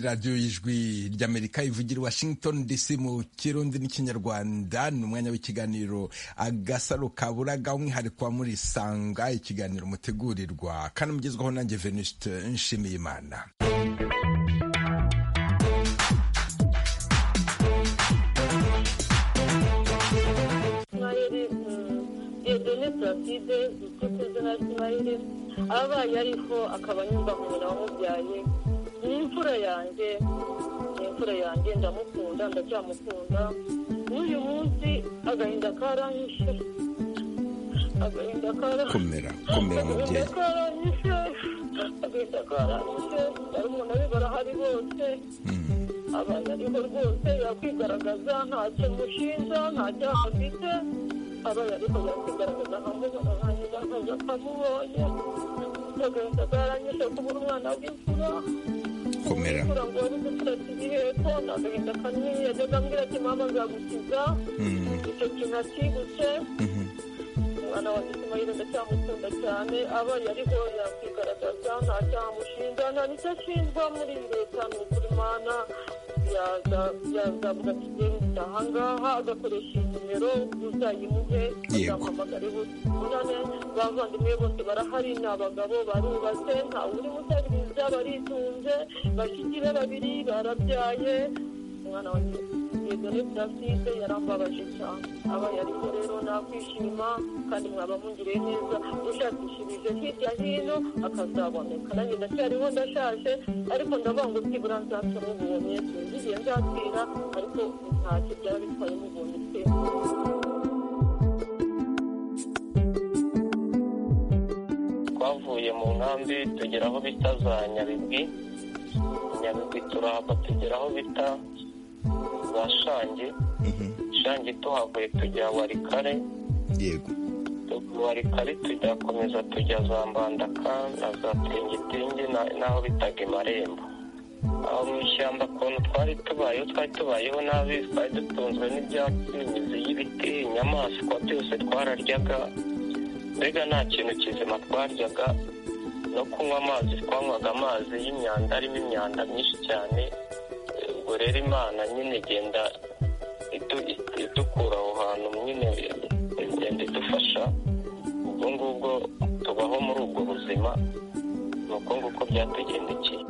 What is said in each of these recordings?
radiyo y'ijwi ry'amerika ivugira washington dc mu kirundi n'ikinyarwanda ni umwanya w'ikiganiro agasaro kaburaga umwihariko wa muri sanga ikiganiro mutegurirwa kandi mugezwaho nanjye venuste nshimiyimana diyodone pulaside uzwi ku izina ry'imayire abaye ariho akaba nyumva nyina wamubyaye ni imfura yanjye ni imfura yanjye ndamukunda ndacyamukunda n'uyu munsi agahinda karanyishe agahinda karanyishe komera komera mubyeyi agahinda karanyishe agahinda karanyishe barumuna be barahari bose abantu ariho rwose yakwigaragaza ntacyo mushinja nta cyaha afite abaye ariko yakigaragaza nkamubona nkanyiza nkaza nkamubonye agahinda karanyishe kubura umwana w'imfura komera kugira ngo wari gufata igiheko ni agahinda kanini yajyaga ambwira ati mama nzagukiza icyo kintu akibutse umwana wa gisimayire ndacyamukunda cyane abaye ariho yakwigaragaza nta cyaha mushinja nta nicyo ashinjwa muri iyi leta ni ukuri imana yaza- yazavuga ati genda ahangaha agakoresha iyi nimero uzayimuhe Yego. azamuhamagara ubunane bavandimwe bose barahari ni abagabo barubatse nta uri mutabiriza baritunze bashiki be babiri barabyaye umwana wanjye yegane plaside yarambabaje cyane abaye ariko rero nakwishima kandi mwaba mungiriye neza ushakishirije hirya hino akazaboneka nanjye ndacyariho ndashaje ariko ndavuga ngo byibura nzaca mubonye sinzigiye nzapfira ariko ntacyo byaba bitwaye mubonye twese twavuye mu nkambi tugera aho bita za nyabigwi nyabigwi turahava tugera aho bita za shange shange tuhavuye tujya warikare yego warikare tugakomeza tujya za mbandaka na za tingitingi na- n'aho bitaga marembo aho mu ishyamba ukuntu twari tubayeho twari tubayeho nabi twari dutunzwe n'ibyatsi imizi y'ibiti inyamaswa byose twararyaga mbega nta kintu kizima twaryaga no kunywa amazi twanywaga amazi y'imyanda arimo imyanda myinshi cyane Eh, ubwo rero imana nyine igenda idu- idukura aho hantu nyine igenda idufasha ubwo ngubwo tubaho muri ubwo buzima ni uko nguko byatugendekeye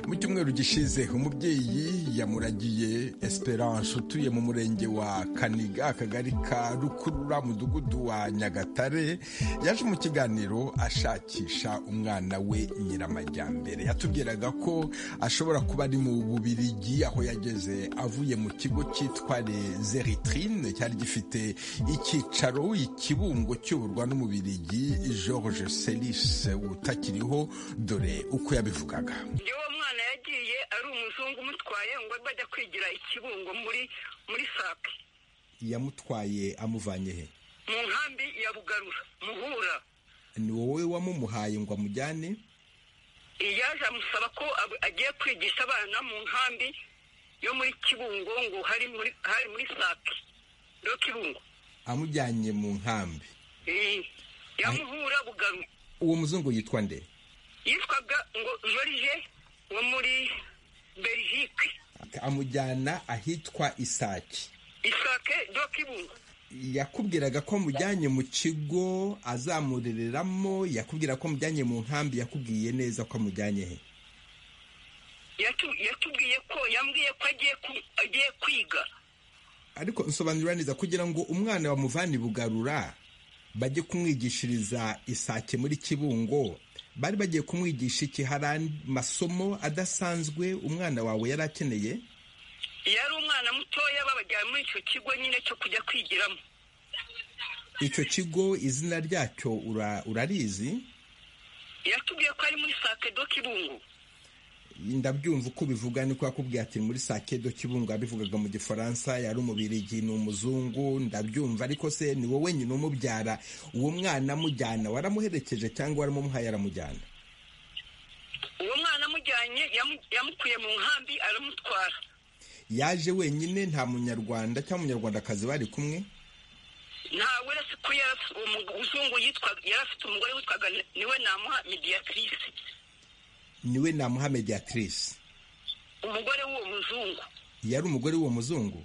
mu cyumweru gishize umubyeyi yamuragiye esperance utuye mu murenge wa kaniga akagari ka rukurura mudugudu wa nyagatare yaje mu kiganiro ashakisha umwana we nyiramajyambere yatubwiraga ko ashobora kuba ari mu bubirigi aho yageze avuye mu kigo cyitwa les eritrine cyari gifite icyicaro ikibungo cy'uburwa n'umubirigi georges selis utakiriho dore uko yabivugaga iyo uwo mwana yagiye ari umuzungu umutwaye ngo bajya kwigira ikibungo muri muri sake yamutwaye amuvanye he mu nkambi ya bugarura muhura ni wowe wamumuhaye ngo amujyane yaje amusaba ko ab- agiye kwigisha abana mu nkambi yo muri kibungo ngo hari muri hari muri sake yo kibungo amujyanye mu nkambi Eh, yamuhura bugarura uwo muzungu yitwa nde yitwaga ngo jorije wo muri belgique amujyana ahitwa isaki isake yo kibungo yakubwiraga ko amujyanye mu kigo azamurereramo yakubwira ko amujyanye mu nkambi yakubwiye neza ko amujyanye he Yatu- yatubwiye ko yambwiye ko agiye ku- agiye kwiga ariko nsobanurira neza kugira ngo umwana bamuvane i bugarura bajye kumwigishiriza isake muri kibungo bari bagiye kumwigisha iki hari andi masomo adasanzwe umwana wawe yari akeneye yari umwana mutoya babajyana muri icyo kigo nyine cyo kujya kwigiramo icyo kigo izina ryacyo ura- urarizi yatubwiye ko ari muri sake do kibungo ndabyumva uko ubivuga niko yakubwiye ati muri sakedo kibungo yabivugaga mu gifaransa yari umubirigi ni umuzungu ndabyumva ariko se ni wowe nyine umubyara uwo mwana amujyana waramuherekeje cyangwa waramumuhaye aramujyana uwo mwana amujyanye yamu- yamukuye mu nkambi aramutwara yaje wenyine nta munyarwanda cyangwa umunyarwandakazi bari kumwe ntawe uretse ko yarafite uwo muzungu yitwaga yarafite umugore witwaga niwe namuha mediyatrice niwe namuha mediyatrice umugore w'uwo muzungu yari umugore w'uwo muzungu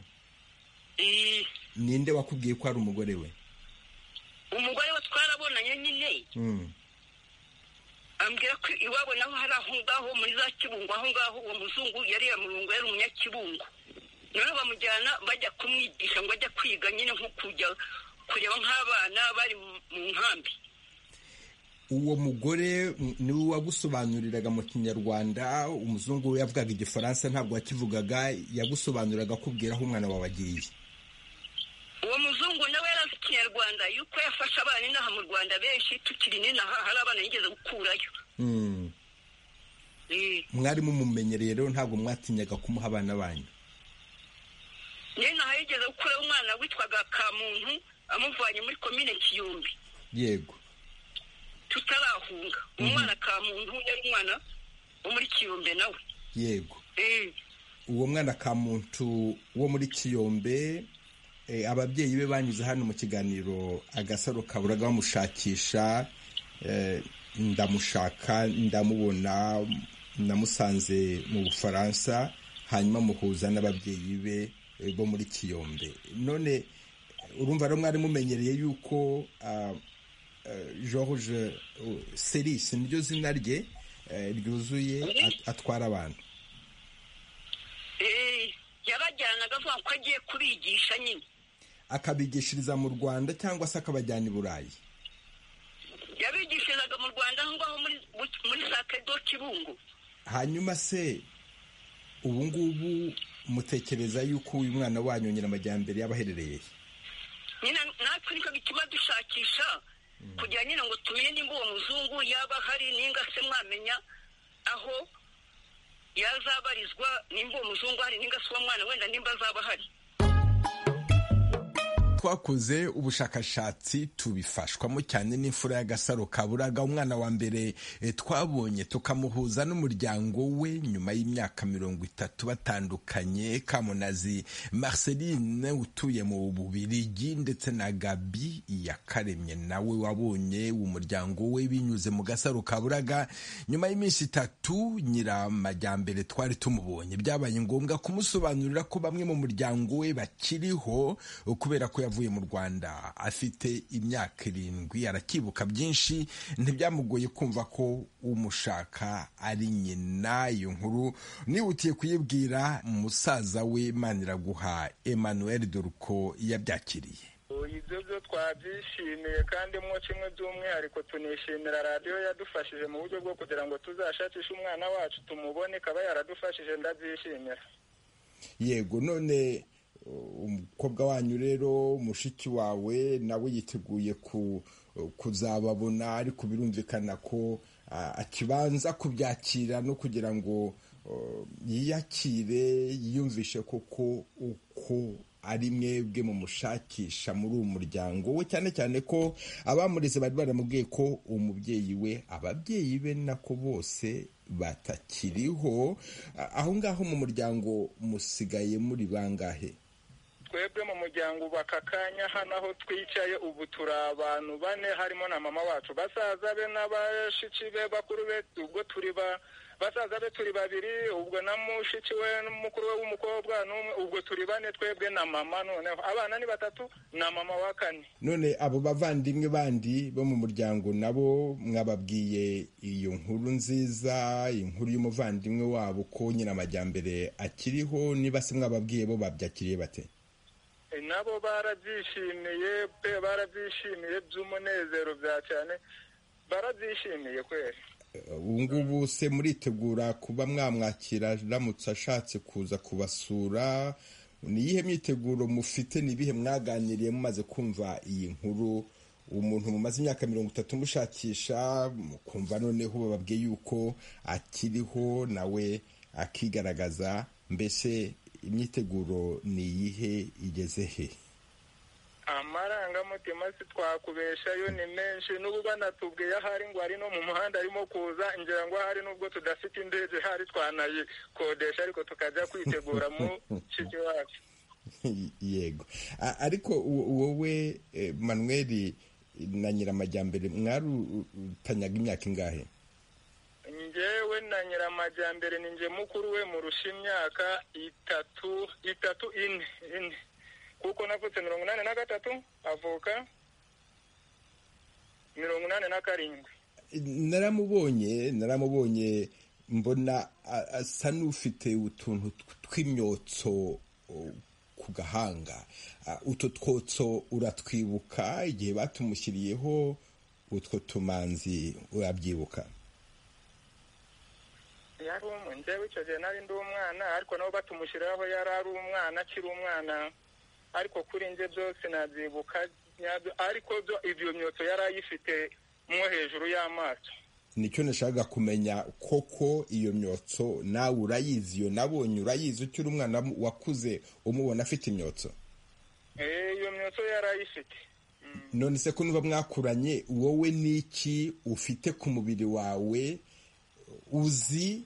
Eh, ninde wakubwiye ko ari umugore we umugore we twarabonanye nyine Mm. ambwira ko iwabo naho hari aho ngaho muri za kibungo aho ngaho uwo muzungu yari yamurungu yari umunyakibungo noneho bamujyana bajya kumwigisha ngo ajya kwiga nyine nko kujya kureba nk'abana bari mu- mu nkambi uwo mugore mm, niwe wagusobanuriraga mu kinyarwanda umuzungu we yavugaga igifaransa ntabwo yakivugaga yagusobanuriraga akubwira aho umwana wawe agiye uwo muzungu nawe yarazi ikinyarwanda yuko yafashe abana inaha mu rwanda benshi tukiri n'inaha hari abana yigeze gukurayo Mm. Eh, mwari mumumenyereye rero ntabwo mwatinyaga kumuha abana banyu n'inaha yigeze gukurayo umwana witwaga kamuntu amuvanye muri komine kiyumbi yego tutarahunga umwana kamuntu yari umwana wo muri kiyombe nawe yego Eh, uwo mwana ka muntu wo muri kiyombe eh, ababyeyi be banyuze hano mu kiganiro agasaro kaburaga bamushakisha eh, ndamushaka ndamubona namusanze mu bufaransa hanyuma muhuza n'ababyeyi be eh, bo muri kiyombe none urumva rero mwari mumenyereye yuko ah, eh, george eh, seris niryo zina rye eh, ryuzuye at- atwara abantu eh, yabajyanaga avuga ko agiye kubigisha nyine akabigishiriza mu rwanda cyangwa se akabajyana i burayi yabigishirizaga mu rwanda aho ngaho muri muri sake do kibungo hanyuma se ubu ngubu mutekereza yuko uyu mwana wanyu nyiramajyambere yaba aherereye he? nyine natwe nicyo bituma dushakisha kugira nyine ngo tumenye nimba uwo muzungu yaba ahari ninga se mwamenya aho yazabarizwa nimba uwo muzungu ahari ninga se uwo mwana wenda nimba azaba ahari twakoze ubushakashatsi tubifashwamo cyane n'imfura y'agasaro kaburaga umwana wa mbere eh, twabonye tukamuhuza n'umuryango we nyuma y'imyaka mirongo itatu batandukanye kamunazi marceline utuye mu bubirigi ndetse na gabi iyakaremye nawe wabonye umuryango we binyuze mu gasaro kaburaga nyuma y'iminsi itatu nyiramajyambere twari tumubonye byabaye ngombwa kumusobanurira ko bamwe mu muryango we bakiriho kubera ko yavuye mu rwanda afite imyaka irindwi arakibuka byinshi ntibyamugoye kumva ko umushaka ari nyina iyo nkuru nihutiye kuyibwira musaza we maniraguha emmanuel doruko yabyakiriye ibyo byo twabyishimiye kandi mwo kimwe by'umwihariko tunishimira radiyo yadufashije mu buryo bwo kugira ngo tuzashakishe umwana wacu tumubone ikaba yaradufashije ndabyishimira yego none uh, umukobwa wanyu rero mushiki wawe nawe yiteguye ku kuzababona ariko birumvikana ko ah, akibanza kubyakira no kugira ngo uh, yiyakire yiyumvishe koko uko ari mwebwe mu mushakisha muri uwo muryango we cyane cyane ko abamureze bari baramubwiye ko umubyeyi we ababyeyi be nako bose batakiriho A- aho ngaho mu muryango musigaye muri bangahe twebwe mu muryango ubu aka kanya hano aho twicaye ubu turi abantu bane harimo na mama wacu basaza be n'abashiki be bakuru be ubwo turi ba basaza be turi babiri ubwo na mushiki we n'umukuru we w'umukobwa n'umwe ubwo turi bane twebwe na mama noneho abana ni batatu na mama wa kane none abo bavandimwe bandi bo mu muryango nabo mwababwiye iyo nkuru nziza inkuru y'umuvandimwe wabo ko nyiramajyambere akiriho niba se mwababwiye bo babyakiriye bate E, nabo barabyishimiye pe barabyishimiye by'umunezero bya cyane barabyishimiye kweli ubu ngubu se muritegura kuba mwamwakira aramutse ashatse kuza kubasura ni iyihe myiteguro mufite ni ibihe mwaganiriye mumaze kumva iyi nkuru umuntu mumaze imyaka mirongo itatu mushakisha mukumva noneho bababwiye yuko akiriho nawe akigaragaza mbese imyiteguro ni iyihe igeze he amarangamutima sitwakubeshayo ni menshi n'ubu banatubwiye ahari ngo ari no mu muhanda arimo kuza ngira ngo ahari n'ubwo tudafite indege hari twanayikodesha ariko tukajya kwitegura mu kiki wacu yego A- ariko wo- wowe eh, manweri na nyiramajyambere mwarutanyaga imyaka ingahe njyewe na nyiramajyambere ni njye mukuru we murusha imyaka itatu itatu ine ine kuko navutse mirongo inani na gatatu avuka mirongo inani na karindwi naramubonye naramubonye mbona a- asa n'ufite utuntu tw- tw'imyotso o, ku gahanga Ah, utwo twotso uratwibuka igihe batumushyiriyeho utwo tumanzi urabyibuka yari umu njyewe icyo gihe nari ndi umwana ariko nabo batumushyiriraho yari ari umwana akiri umwana ariko kuri njye byose nabyibuka nyabyo- ariko byo ibyo myotso yari ayifite mwo hejuru y'amaso nicyo nashakaga kumenya koko iyo myotso nawe urayizi iyo nabonye urayizi ukiri umwana mu- wakuze umubona afite imyotso Eh, iyo myotso yari ayifite none se ko niba mwakuranye wowe n'iki ufite ku mubiri wawe uzi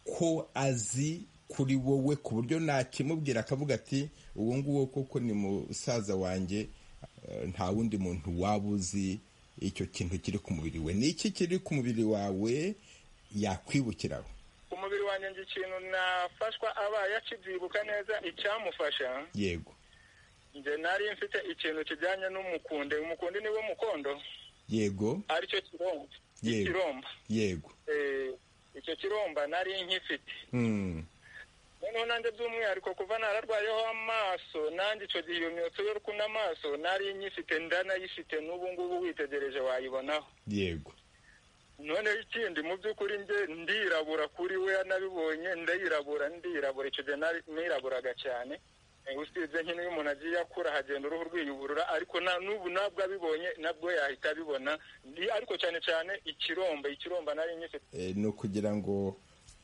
ko azi kuri wowe ku buryo nakimubwira akavuga ati uwo nguwo koko ni musaza wanjye eh, nta wundi muntu waba uzi icyo kintu kiri ku mubiri we n'iki kiri ku mubiri wawe yakwibukiraho ku mubiri wanjye njye ikintu nafashwa abaye akibyibuka neza icyamufasha yego njye nari mfite ikintu kijyanye n'umukunde umukunde niwe mukondo yego aricyo kiromba Yego. ikiromba yego Eh, icyo kiromba nari nkifite Mm, noneho nanjye by'umwihariko kuva nararwayeho amaso nanjye icyo gihe iyo myotso yo rukunda amaso nari nyifite ndanayifite n'ubu ngubu witegereje wayibonaho yego noneho ikindi mu by'ukuri njye ndirabura kuri we nabibonye ndayirabura ndirabura icyo gihe nari- niraburaga cyane Eh, usibye nk'ino iyo umuntu agiye akura hagenda uruhu rwiyuburura ariko na n'ubu nabwo abibonye nabwo yahita abibona Ndi- ariko cyane cyane ikiromba ikiromba nari nyifite Eh, ni ukugira ngo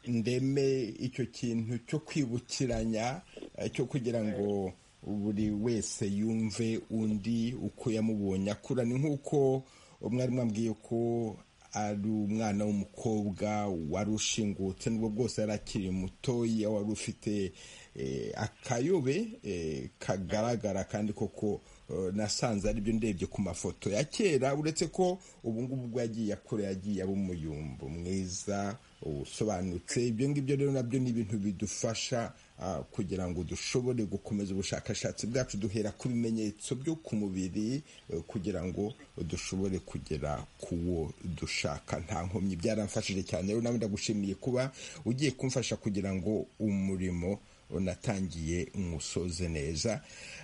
ndeme icyo kintu cyo kwibukiranya eh, cyo kugira ngo buri wese yumve undi uko yamubonye akura ni nk'uko mwari mwambwiye ko ari umwana w'umukobwa wari ushingutse nubwo bwose yari akiri mutoya wari ufite eh, akayobe eh, kagaragara kandi koko eh, nasanze ari byo ndebye ku mafoto ya kera uretse ko ubu ngubu ubwo yagiye akura yagiye aba umuyumbu mwiza usobanutse ibyo ngibyo rero nabyo ni ibintu bidufasha ah, kugira ngo dushobore gukomeza ubushakashatsi bwacu duhera ku bimenyetso byo ku mubiri eh, kugira ngo dushobore kugera ku wo dushaka nta nkomyi byaramfashije cyane rero nawe ndagushimiye kuba ugiye kumfasha kugira ngo umurimo unatangiye umusoze neza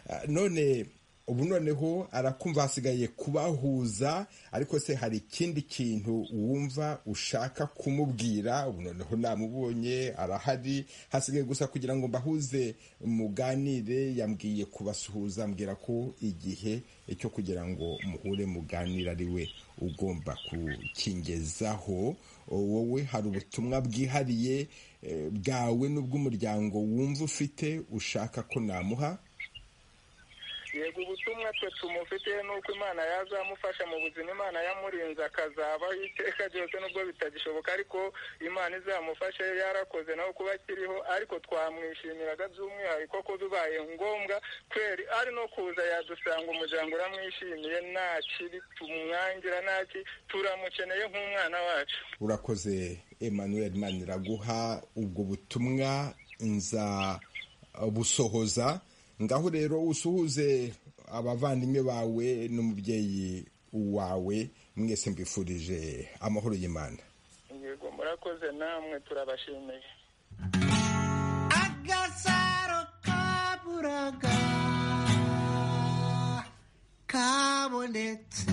Ah, none ubu noneho arakumva hasigaye kubahuza ariko se hari ikindi kintu wumva ushaka kumubwira ubu noneho namubonye arahari hasigaye gusa kugira ngo mbahuze muganire yambwiye kubasuhuza ambwira ko igihe cyo kugira ngo muhure muganire ari we ugomba kukingezaho wowe hari ubutumwa bwihariye eh, bwawe n'ubw'umuryango wumva ufite ushaka ko namuha yego ubutumwa twe tumufite n'uko imana yazamufasha mu buzima imana yamurinze akazabaho iteka ryose nubwo bitagishoboka ariko imana izamufashe yarakoze nawe kuba akiriho ariko twamwishimiraga by'umwihariko ko bibaye ngombwa kweri ari no kuza yadusanga umuryango uramwishimiye nta kibi tumwangira nta ki turamukeneye nk'umwana wacu urakoze emmanuel maniraguha ubwo butumwa nza busohoza ngaho rero usuhuze abavandimwe bawe n'umubyeyi wawe mwese mbifurije amahoro y'imana yego murakoze namwe turabashimiye agasaro kaburaga kabonetse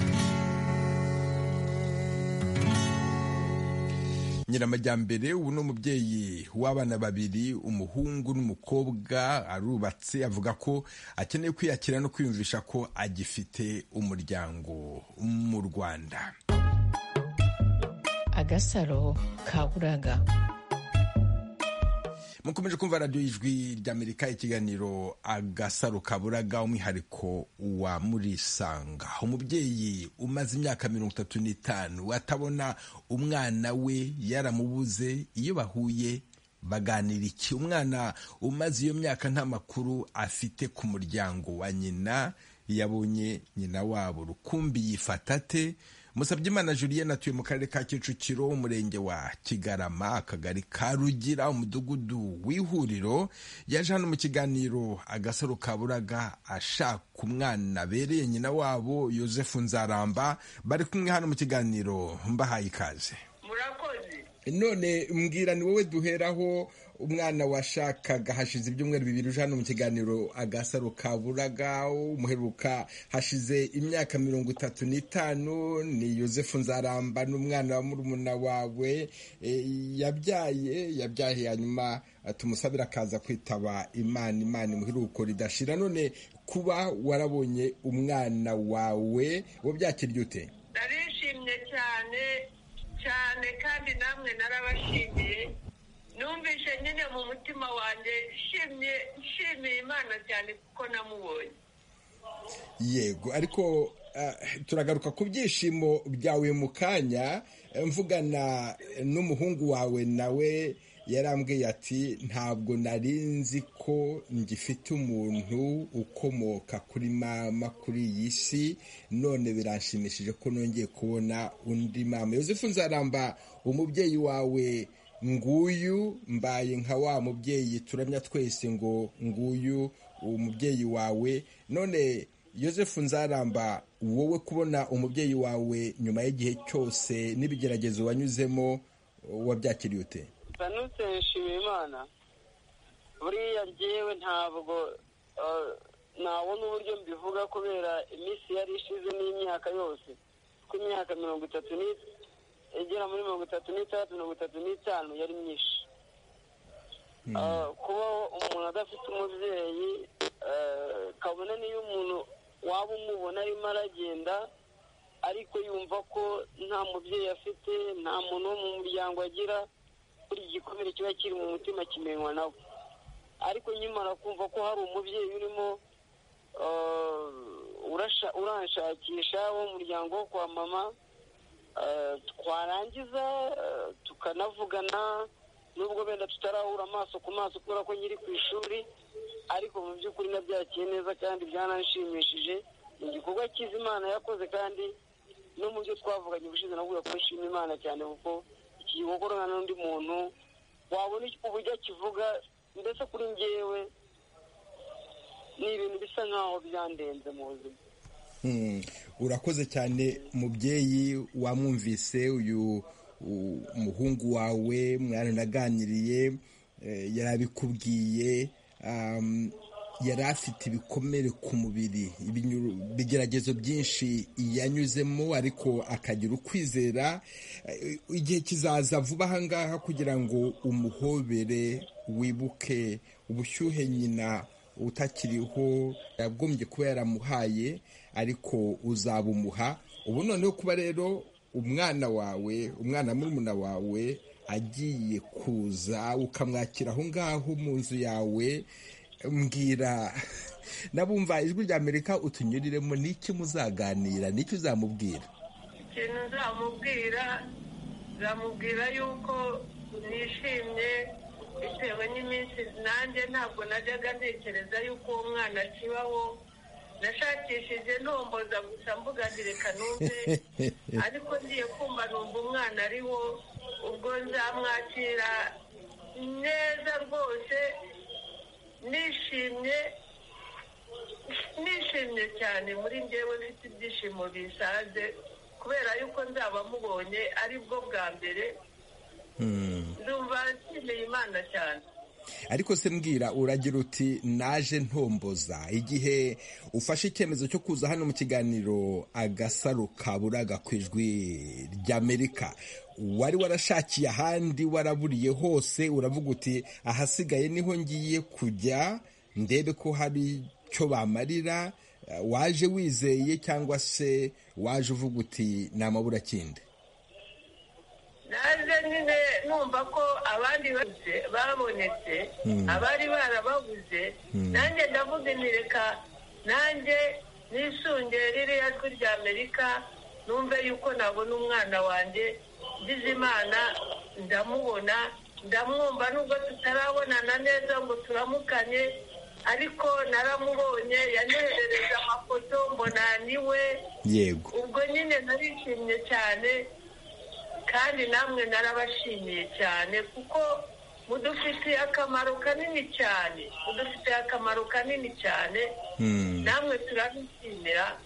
nyiramajyambere ubu ni umubyeyi w'abana babiri umuhungu n'umukobwa arubatse avuga ko akeneye kwiyakira no kwiyumvisha ko agifite umuryango mu rwanda agasaro kaburaga mukomeje kumva radiyo y'ijwi ry'amerika ikiganiro agasaro kaburaga umwihariko wa murisanga umubyeyi umaze imyaka mirongo itatu n'itanu atabona umwana we yaramubuze iyo bahuye baganira iki umwana umaze iyo myaka nta makuru afite ku muryango wa nyina yabonye nyina wabo rukumbi yifata ate musabye imana julienne atuye mu karere ka kicukiro umurenge wa kigarama akagari ka rugira umudugudu w'ihuriro yaje hano mu kiganiro agasaro kaburaga ashaka umwana abereye nyina wabo yosefu nzaramba bari kumwe hano mu kiganiro mbahaye ikaze murakoze none mbwira ni wowe duheraho umwana washakaga hashize ibyumweru bibiri uje hano mu kiganiro agasaro kaburaga umuheruka hashize imyaka mirongo itatu n'itanu ni yosefu nzaramba n'umwana wa murumuna wawe e, yabyaye yabyaye hanyuma tumusabira akaza kwitaba imana imana imuheruko ridashira none kuba warabonye umwana wawe wabyakiriye ute narishimye cyane cyane kandi namwe narabashimiye numvise nyine mu mutima wanjye nshimye nshimiye imana cyane kuko namubonye yego ariko ah, turagaruka ku byishimo byawe mu kanya eh, mvugana n'umuhungu wawe nawe yarambwiye ati ntabwo nari nzi ko ngifite umuntu ukomoka kuri mama kuri iyi si none biranshimishije ko nongeye kubona undi mama yosefu nzaramba umubyeyi wawe nguyu mbaye nka wa mubyeyi turamya twese ngo nguyu umubyeyi wawe none yosefu nzaramba wowe kubona umubyeyi wawe nyuma y'igihe cyose n'ibigeragezo wanyuzemo wabyakiriye ute banutse nshimiye imana buriya njyewe ntabwo eh, nabona uburyo mbivuga kubera iminsi yari ishize n'imyaka yose kuko imyaka mirongo itatu ni- igera muri mirongo itatu n'itandatu mirongo itatu n'itanu yari myinshi Eh, kuba umuntu adafite umubyeyi eh, kabone n'iyo umuntu waba umubona arimo aragenda ariko yumva ko nta mubyeyi afite nta muntu wo mu muryango agira buri gikomere kiba kiri mu mutima kimenywa nabo ariko nkimara kumva ko hari umubyeyi urimo eh, urasha- uranshakisha wo mu muryango wo kwa mama eh, twarangiza eh, tukanavugana nubwo benda tutarahura amaso ku maso kubera ko nkiri ku ishuri ariko mu by'ukuri nabyakiye neza kandi byaranshimishije ni igikorwa cyiza imana yakoze kandi no mu byo twavuganye ubushize navuga ko nshima imana cyane kuko iki gikorwa n'undi muntu wabona iki- uburyo akivuga mbese kuri ngewe ni ibintu bisa nkaho byandenze mu buzima Mm. urakoze cyane mubyeyi wamwumvise uyu u- umuhungu wawe mwaranaganiriye eh, yari abikubwiye um, yari afite ibikomere ku mubiri ibinyuru- ibigeragezo byinshi yanyuzemo ariko akagira ukwizera Eh, igihe kizaza vuba ahangaha kugira ngo umuhobere wibuke ubushyuhe nyina utakiriho yagombye kuba yaramuhaye ariko uzabumuha ubu noneho kuba rero umwana wawe umwana murumuna wawe agiye kuza ukamwakira aho ngaho mu nzu yawe mbwira nabumva ijwi rya amerika utunyuriremo n'iki muzaganira n'icyo uzamubwira ikintu nzamubwira nzamubwira yuko nishimye bitewe n'iminsi nanjye ntabwo najyaga ntekereza yuko uwo mwana akibaho nashakishije ntomboza gusa mvuga nti reka numve ariko ngiye kumva numva umwana ariwo ubwo nzamwakira neza rwose nishimye nishimye cyane muri njyewe mfite ibyishimo bisaze kubera yuko nzaba mubonye ari bwo bwa mbere Hmm. ndumva nshimiye imana cyane ariko se mbwira uragira uti naje ntomboza igihe ufashe icyemezo cyo kuza hano mu kiganiro agasaro kaburaga ku ijwi ry'amerika wari warashakiye ahandi waraburiye hose uravuga uti ahasigaye niho ngiye kujya ndebe ko hari icyo bamarira Eh, waje wizeye cyangwa se waje uvuga uti ni amaburakindi naje nyine numva ko abandi babuze babonetse abari barababuze nanjye ndavuga nti reka nanjye nisunge ririya jwi rya amerika numve yuko nabona umwana wanjye ngize imana ndamubona ndamwumva nubwo tutarabonana neza ngo turamukane ariko naramubonye yanehereje amafoto mbona ni we yego ubwo nyine narishimye cyane kandi namwe narabashimiye cyane kuko mudufitiye akamaro kanini cyane mudufitiye akamaro kanini cyane Hmm. namwe turabishimira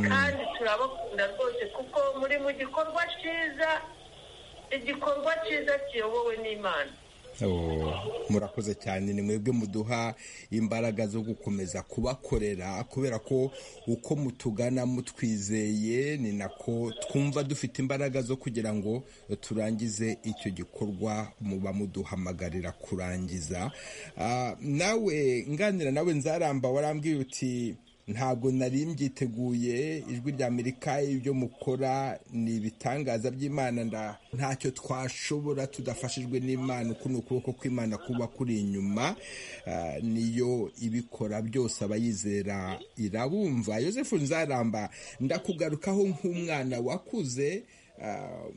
kandi turabakunda rwose kuko muri mu gikorwa cyiza igikorwa cyiza kiyobowe n'imana Oh, murakoze cyane ni mwebwe muduha imbaraga zo gukomeza kubakorera kubera ko uko mutugana mutwizeye ni nako twumva dufite imbaraga zo kugira ngo turangize icyo gikorwa muba muduhamagarira kurangiza Ah, nawe nganira nawe nzaramba warambwiye uti ntabwo nari mbyiteguye ijwi rya amerika ibyo mukora ni ibitangaza by'imana nda ntacyo twashobora tudafashijwe n'imana uku ni ukuboko kw'imana kuba kuri inyuma Ah, niyo ibikora byose abayizera irabumva yosefu nzaramba ndakugarukaho nk'umwana wakuze ah,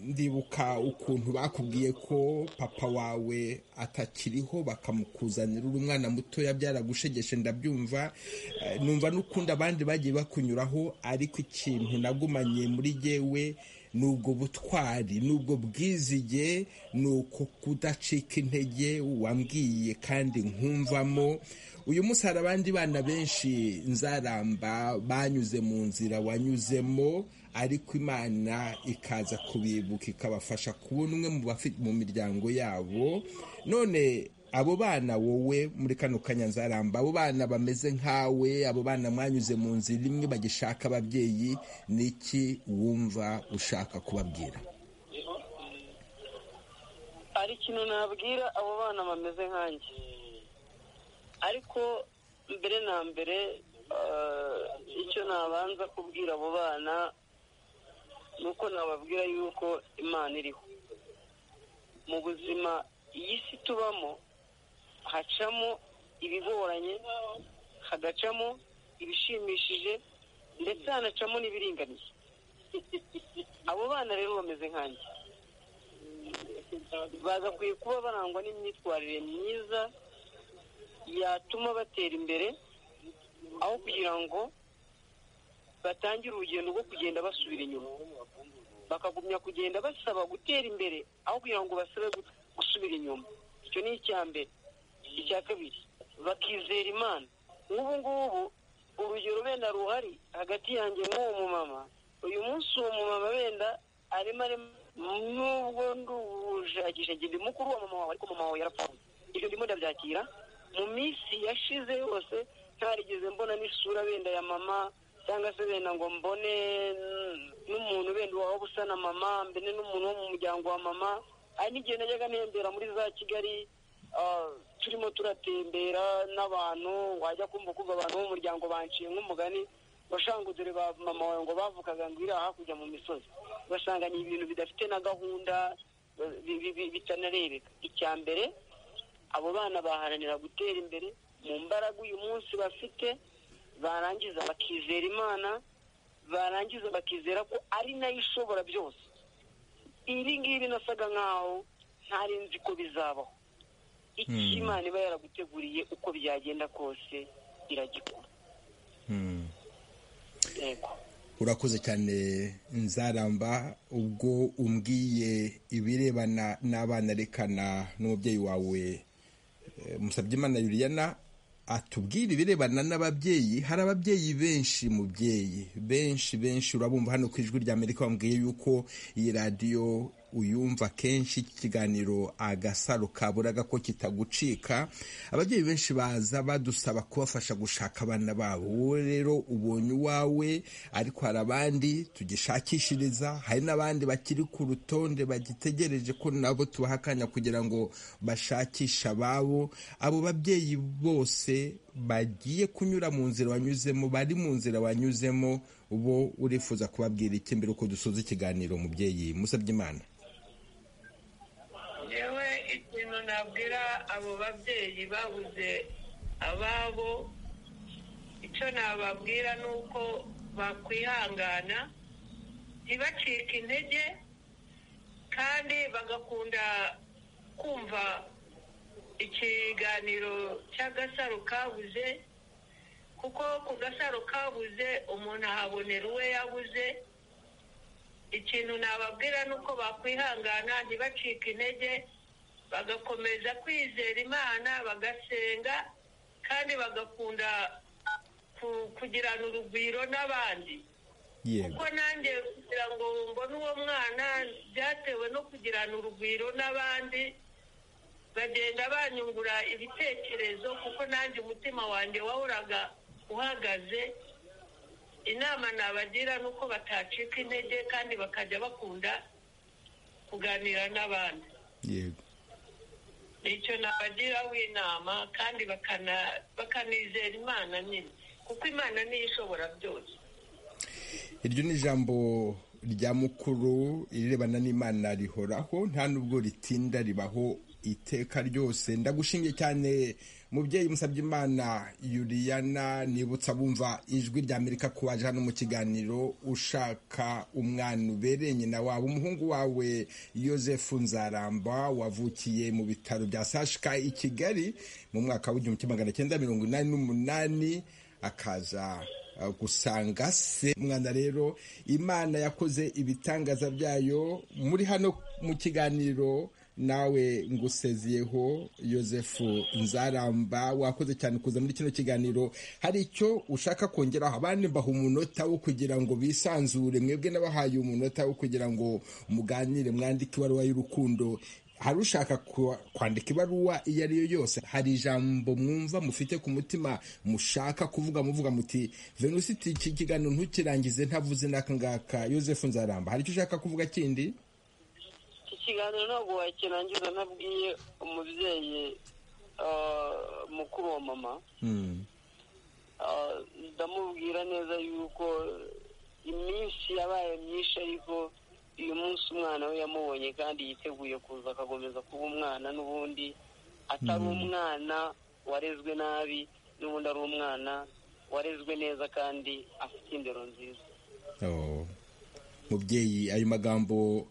ndibuka ukuntu bakubwiye ko papa wawe atakiriho bakamukuzanira uri umwana mutoya byaragushegeshe ndabyumva Eh, numva n'ukundi abandi bagiye bakunyuraho ariko ikintu nagumanye muri jyewe ni ubwo butwari ni ubwo bwizige ni uko kudacika intege wambwiye kandi nkumvamo uyu munsi hari abandi bana benshi nzaramba banyuze mu nzira wanyuzemo ariko imana ikaza kubibuka ikabafasha kubona umwe mu bafi- mu miryango yabo none abo bana wowe muri kano kanya nzaramba abo bana bameze nkawe abo bana mwanyuze mu nzira imwe bagishaka ababyeyi ni iki wumva ushaka kubabwira hari ikintu nabwira abo bana bameze nkanjye ariko mbere na mbere eh, icyo nabanza kubwira abo bana ni uko nababwira yuko imana iriho mu buzima iyi si tubamo hacamo ibigoranye hagacamo ibishimishije ndetse hanacamo n'ibiringaniye abo bana rero bameze nkanjye bagakwiye kuba barangwa n'imyitwarire myiza yatuma batera imbere aho kugira ngo batangire urugendo rwo kugenda basubira inyuma bakagumya kugenda basaba gutera imbere aho kugira ngo basabe gu- gusubira inyuma icyo ni icya mbere icya kabiri bakizera imana nk'ubu ngubu urugero wenda ruhari hagati yanjye n'uwo mumama uyu munsi uwo mumama wenda arimo arimo nubwo ndujagisha njye ndi mukuru wa mama wawe ariko mama wawe yarapfuye ibyo ndimo ndabyakira mu minsi yashize yose ntarigeze mbona n'isura wenda ya mama cyangwa se wenda ngo mbone n'umuntu wenda waba usa na mama mbene n'umuntu wo mu muryango wa mama hari n'igihe najyaga ntembera muri za kigali ah, turimo turatembera n'abantu wajya kumva kumva abantu bo mu muryango banciye nk'umugani ngo dore ba mama wawe ngo bavugaga ngo iri hakurya mu misozi ugasanga ni ibintu bidafite na gahunda eh, bi- bi- bi- bitanarebeka icya mbere abo bana baharanira gutera imbere mu mbaraga uyu munsi bafite barangiza bakizera imana barangiza bakizera ko ari nayo ishobora byose ibi ngibi nasaga nkaho ntari nzi ko bizabaho icyo Hmm. imana iba yaraguteguriye uko byagenda kose iragikora Hmm. yego urakoze cyane nzaramba ubwo umbwiye ibirebana n'abana rekana n'umubyeyi wawe Eh, Musabyimana yuriyana atubwire ibirebana n'ababyeyi hari ababyeyi benshi mubyeyi benshi benshi urabumva hano ku ijwi rya amerika bambwiye yuko iyi radiyo uyumva kenshi iki kiganiro agasaro kaburaga ko kitagucika ababyeyi benshi baza badusaba kubafasha gushaka abana babo wowe rero ubonye uwawe ariko hari abandi tugishakishiriza hari n'abandi bakiri ku rutonde bagitegereje ko nabo tubaha akanya kugira ngo bashakishe ababo abo babyeyi bose bagiye kunyura mu nzira wanyuzemo bari mu nzira wanyuzemo bo urifuza kubabwira iki mbere uko dusoza ikiganiro mubyeyi musabye imana yewe ikintu nabwira abo babyeyi babuze ababo icyo nababwira ni uko bakwihangana ntibacike intege kandi bagakunda kumva ikiganiro cy'agasaro kabuze kuko ku gasaro kabuze umuntu ahabonera uwe yabuze ikintu nababwira ni uko bakwihangana ntibacike intege bagakomeza kwizera imana bagasenga kandi bagakunda ku- kugirana urugwiro n'abandi yego kuko nanjye kugira ngo mbone uwo mwana byatewe no kugirana urugwiro n'abandi bagenda banyungura ibitekerezo kuko nanjye umutima wanjye wahoraga uhagaze inama nabagira ni uko batacika intege kandi bakajya bakunda kuganira n'abandi yego nicyo nabagiraho inama kandi bakana- bakanizera imana nyine kuko imana niyo ishobora byose iryo ni ijambo rya mukuru irirebana n'imana rihoraho nta n'ubwo ritinda ribaho iteka ryose ndagushingiye cyane mubyeyi musabye imana yuriyana nibutsa bumva ijwi rya amerika ko waje hano mu kiganiro ushaka umwana ubereye nyina wawe umuhungu wawe yosefu nzaramba wavukiye mu bitaro bya sashika i kigali mu mwaka w'igihumbi kimwe magana cyenda mirongo inani n'umunani akaza Uh, gusanga se mwana rero imana yakoze ibitangaza byayo muri hano mu kiganiro nawe ngusezeyeho yosefu nzaramba wakoze cyane kuza muri kino kiganiro hari icyo ushaka kongeraho abandi mbaha umunota wo kugira ngo bisanzure mwebwe n'abahaye umunota wo kugira ngo muganire mwandike ibaruwa y'urukundo hari ushaka kwa- kwandika ibaruwa iyo ari yo yose hari ijambo mwumva mufite ku mutima mushaka kuvuga muvuga muti venusiti iki kiganiro ntukirangize ntavuze n'aka ngaka yosefu nzaramba hari icyo ushaka kuvuga kindi iki kiganiro ntabwo wakirangiza ntabwiye umubyeyi ah, mukuru wa mama Mm, Ah, ndamubwira neza yuko iminsi yabaye myinshi ariko uyu munsi umwana we yamubonye kandi yiteguye kuza akakomeza kuba umwana n'ubundi atari umwana warezwe nabi n'ubundi ari umwana warezwe neza kandi afite indero nziza oh. mubyeyi ayo magambo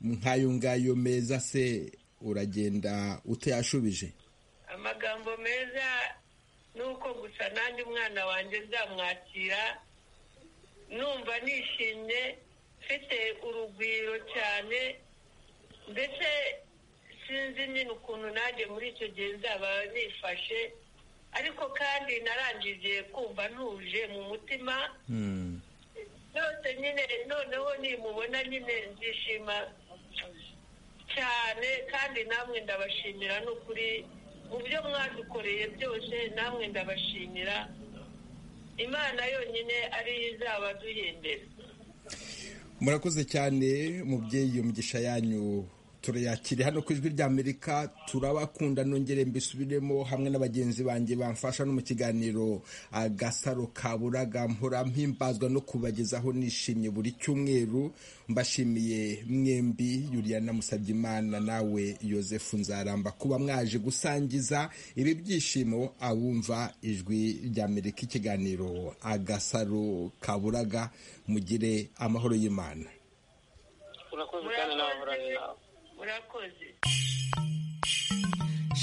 nk'ayo ngayo meza se uragenda utayashubije amagambo meza ni uko gusa nanjye umwana wanjye nzamwakira numva nishimye mfite urugwiro cyane mbese sinzi nyine ukuntu nanjye muri icyo gihe nzaba nifashe ariko kandi narangije kumva ntuje mu mutima Mm, byose nyine noneho nimubona nyine nzishima cyane kandi namwe ndabashimira n'ukuri mu byo mwadukoreye byose namwe ndabashimira imana yonyine ariyo izaba duhindira murakoze cyane mubyeyi iyo migisha yanyu turayakire hano ku ijwi ry'amerika turabakunda nongere mbisubiremo hamwe n'abagenzi banjye bamfasha no mu kiganiro agasaro kaburaga mpora mpimbazwa no kubagezaho nishimye buri cyumweru mbashimiye mwembi yuriyana musabyimana nawe yosefu nzaramba kuba mwaje gusangiza ibi byishimo abumva ijwi ry'amerika ikiganiro agasaro kaburaga mugire amahoro y'imana urakoze kandi nawe murakoze urabona murakoze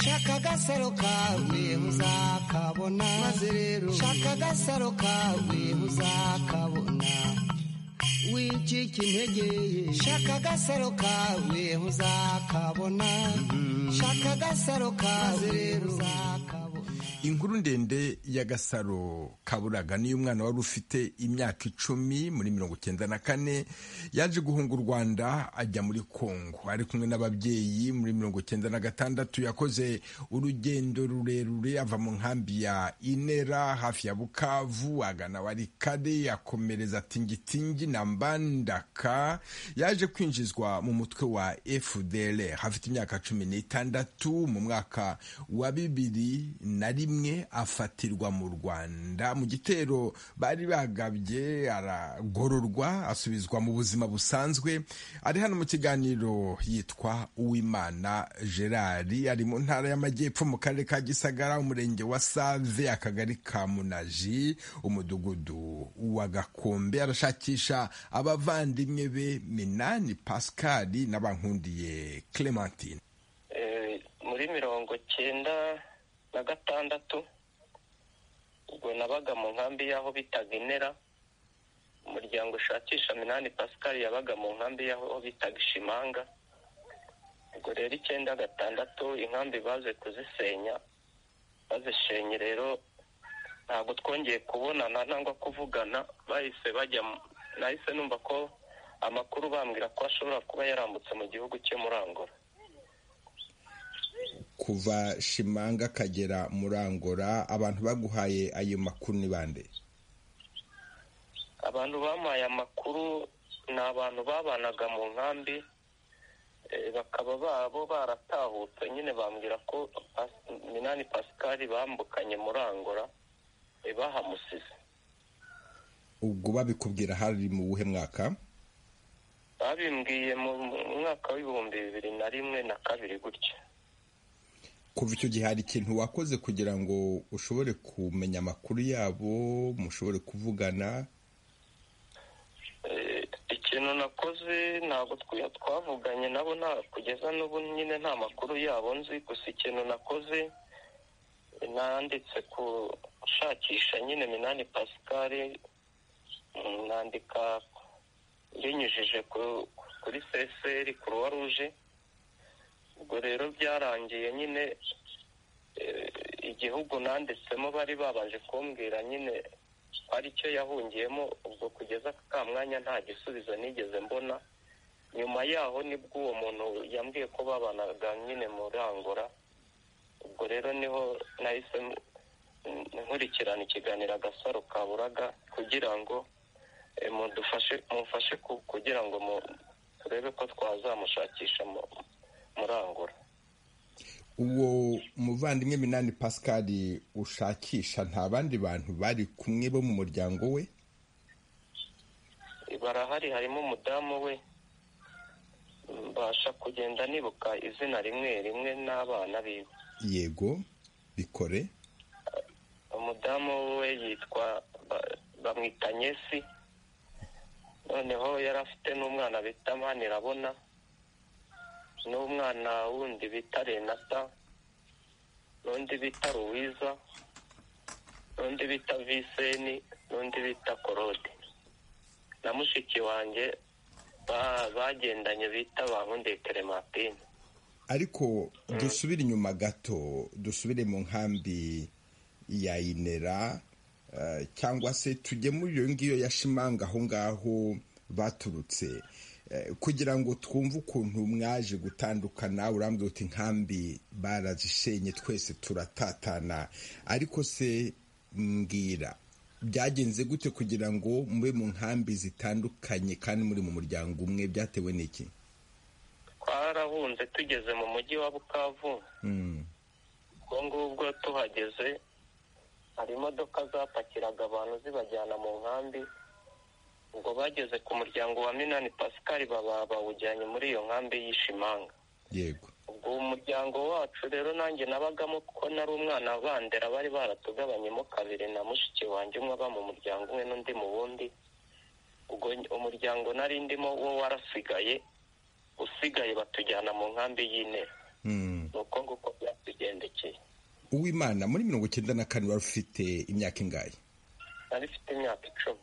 shaka agasaro kawe uzakabona maze rero shaka agasaro kawe uzakabona wicika intege ye shaka agasaro kawe uzakabona shaka agasaro kawe rero uzakabona inkuru ndende y'agasaro kaburaga niyo umwana wari ufite imyaka icumi muri mirongo icyenda na kane yaje guhunga u rwanda ajya muri kongo ari kumwe n'ababyeyi muri mirongo icyenda na gatandatu yakoze urugendo rurerure ava mu nkambi ya inera hafi ya bukavu agana warikade akomereza tingitingi na mbandaka yaje kwinjizwa mu mutwe wa fdr hafite imyaka cumi n'itandatu mu mwaka wa bibiri na rimwe afatirwa mu rwanda mu gitero bari bagabye aragororwa asubizwa mu buzima busanzwe ari hano mu kiganiro yitwa uwimana gerard ari mu ntara y'amajyepfo mu karere ka gisagara umurenge wa save akagari ka munaji umudugudu wa gakombe arashakisha abavandimwe be minani pascal n'abankundiye clementine Eh, muri mirongo cyenda na gatandatu ubwo nabaga mu nkambi y'aho bitaga inera umuryango ushakisha minani pascal yabaga mu nkambi y'aho bitaga ishimanga ubwo rero icyenda gatandatu inkambi baze kuzisenya bazisenye rero ntabwo twongeye kubonana cyangwa kuvugana bahise bajya nahise numva ko amakuru bambwira ko ashobora kuba yarambutse mu gihugu cyo muri angora kuva shimanga akagera muri angora abantu baguhaye ayo makuru ni bande abantu bamuhaye amakuru ni abantu babanaga mu nkambi bakaba babo baratahutse nyine bambwira ko minani pascal bambukanye muri angora bahamusize ubwo babikubwira hari mu buhe mwaka babimbwiye mu mwaka w'ibihumbi bibiri na rimwe na kabiri gutya kuva icyo gihe hari ikintu wakoze kugira ngo ushobore kumenya amakuru yabo mushobore kuvugana ikintu nakoze ntabwo twavuganye nabo kugeza n'ubu nyine nta makuru yabo nzi gusa ikintu nakoze nanditse gushakisha nyine minani pascal nandika binyujije kuri seseri kuruwa ruje ubwo rero byarangiye nyine igihugu nanditsemo bari babanje kumbwira nyine ari cyo yahungiyemo ubwo kugeza ka mwanya nta gisubizo nigeze mbona nyuma yaho nibwo uwo muntu yambwiye ko babanaga nyine murangura ubwo rero niho nahise nkurikirana ikiganiro agasaro kaburaga kugira ngo mufashe kugira ngo turebe ko twazamushakisha murangura uwo muvandimwe minani pascal ushakisha nta bandi bantu bari kumwe bo mu muryango we barahari harimo umudamu we mbasha kugenda nibuka izina rimwe rimwe n'abana biwe yego bikore umudamu we yitwa bamwita nyesi noneho yari afite n'umwana bita manirabona n'umwana wundi bita renata n'undi bita ruwiza n'undi bita viseni n'undi bita korode na mushiki wanjye bagendanye bita bankundeye telematine ariko dusubire inyuma gato dusubire mu nkambi ya inera cyangwa se tujye muri iyo ngiyo yashimanga aho ngaho baturutse kugira ngo twumve ukuntu mwaje gutandukana urambwira uti nkambi barazishenye twese turatatana ariko se mbwira byagenze gute kugira ngo mube mu nkambi zitandukanye kandi muri mu muryango umwe byatewe n'iki twarahunze tugeze mu mujyi wa bukavu ubwo ngubwo tuhageze hari imodoka zapakiraga abantu zibajyana mu nkambi ubwo bageze ku muryango wa minani pascal baba bawujyanye muri iyo nkambi y'ishimanga yego ubwo umuryango wacu rero nanjye nabagamo kuko nari umwana bandera bari baratugabanyemo kabiri na mushiki wanjye umwe aba mu muryango umwe n'undi mu wundi ubwo umuryango nari ndimo wo warasigaye usigaye batujyana mu nkambi y'intera ni uko nguko byatugendekeye uwimana muri mirongo icyenda na kane wari ufite imyaka ingahe nari ufite imyaka icumi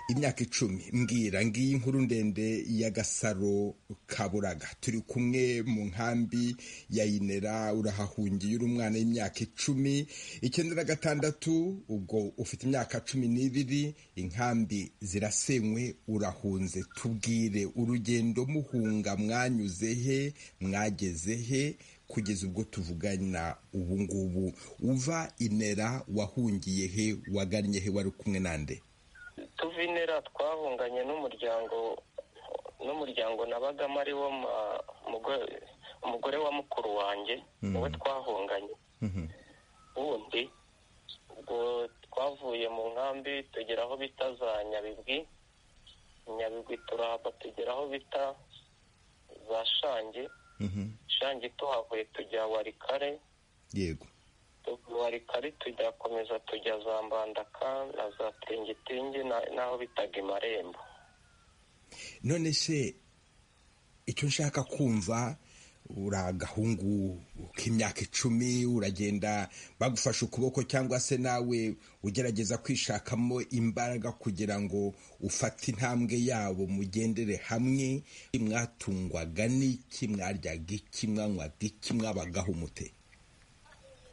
imyaka icumi mbwira ngiyi inkuru ndende y'agasaro kaburaga turi kumwe mu nkambi ya inera urahahungiye uri umwana w'imyaka icumi icyenda na gatandatu ubwo ufite imyaka cumi n'ibiri inkambi zirasenywe urahunze tubwire urugendo muhunga mwanyuze he mwageze he kugeza ubwo tuvugana ubu ngubu uva inera wahungiye he wagannye he wari kumwe nande tuva inera twahunganye n'umuryango n'umuryango nabagamo ari wo umugore wa mukuru wanjye niwe twahunganye wundi ubwo twavuye mu nkambi tugera aho bita za nyabigwi nyabigwi turahava tugera aho bita za shange shange tuhavuye tujya warikare yego warikari tugakomeza tujya za mbandaka na za tingitingi n'aho bitaga imarembo none se icyo nshaka kumva uri agahungu k'imyaka icumi uragenda bagufashe ukuboko cyangwa se nawe ugerageza kwishakamo imbaraga kugira ngo ufate intambwe yabo mugendere hamwe mwatungwaga n'iki mwaryaga iki mwanywaga iki mwabagaho umute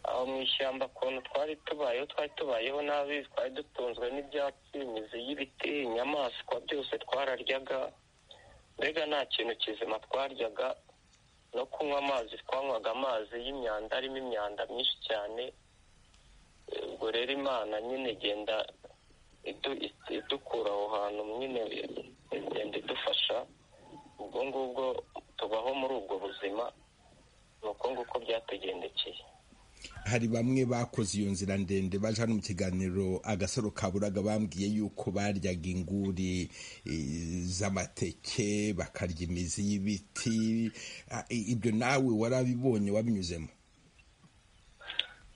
aho mu ishyamba ukuntu twari tubayeho twari tubayeho nabi twari dutunzwe n'ibyatsi imizi y'ibiti inyamaswa byose twararyaga mbega nta kintu kizima twaryaga no kunywa amazi twanywaga amazi y'imyanda arimo imyanda myinshi cyane ubwo rero imana nyine igenda idukura aho hantu nyine igenda idufasha ubwo ngubwo tubaho muri ubwo buzima ni uko nguko byatugendekeye hari bamwe bakoze iyo nzira ndende baje hano mu kiganiro agasaro kaburaga bambwiye yuko baryaga inguri z'amateke bakarya imizi y'ibiti ibyo nawe warabibonye wabinyuzemo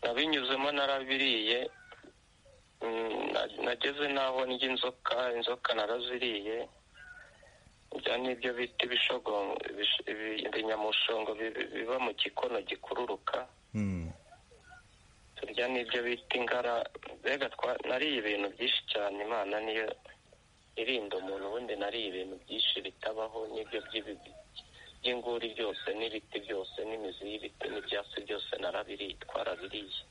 nabinyuzemo narabiriye nageze n'aho ndya inzoka inzoka naraziriye ibyo ni ibyo bita ibinyamushongo biba mu gikono gikururuka turya n'ibyo bita ingara mbega nariye ibintu byinshi cyane imana niyo irinda umuntu ubundi nariye ibintu byinshi bitabaho n'ibyo by'inguri byose n'ibiti byose n'imizi y'ibiti n'ibyatsi byose narabiriye twarabiriye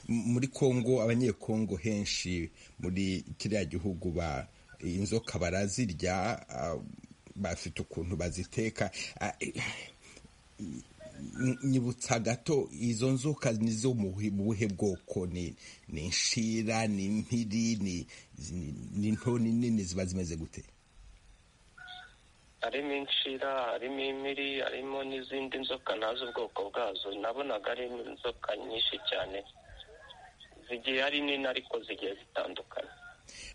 muri kongo abanyekongo henshi muri kiriya gihugu ba inzoka barazirya bafite ukuntu baziteka nyibutsa gato izo nzoka nizo mu buhe bwoko ni inshira ni impiri ni nto nini ziba zimeze gute harimo inshira harimo impiri harimo n'izindi nzoka ntazi ubwoko bwazo nabonaga ari inzoka nyinshi cyane zigiye ari nini ariko zigiye zitandukanye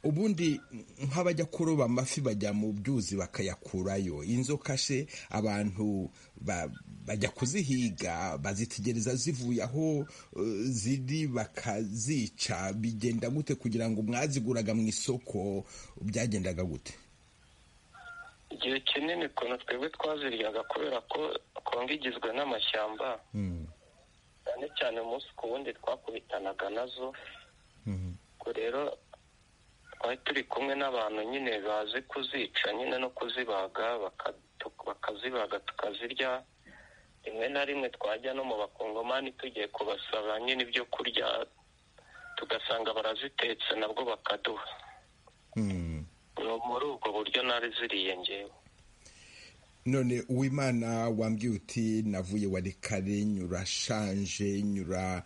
ubundi nk'abajya kuroba amafi bajya mu byuzi bakayakurayo inzoka she abantu bajya kuzihiga bazitegereza zivuye aho ziri bakazica bigenda gute kugira ngo mwaziguraga mu isoko byagendaga gute igihe kinini ukuntu twebwe twaziryaga kubera ko kongo igizwe n'amashyamba cyane cyane umunsi ku wundi twakubitanaga nazo rero twari turi kumwe n'abantu nyine bazi kuzica nyine no kuzibaga bakazibaga tukazirya rimwe na rimwe twajya no mu bakongomani tugiye kubasaba nyine ibyo kurya tugasanga barazitetse nabwo bakaduha ni muri ubwo buryo nari ziriye ngewe none uwimana wambwiye uti navuye wari kare nyura shanje nyura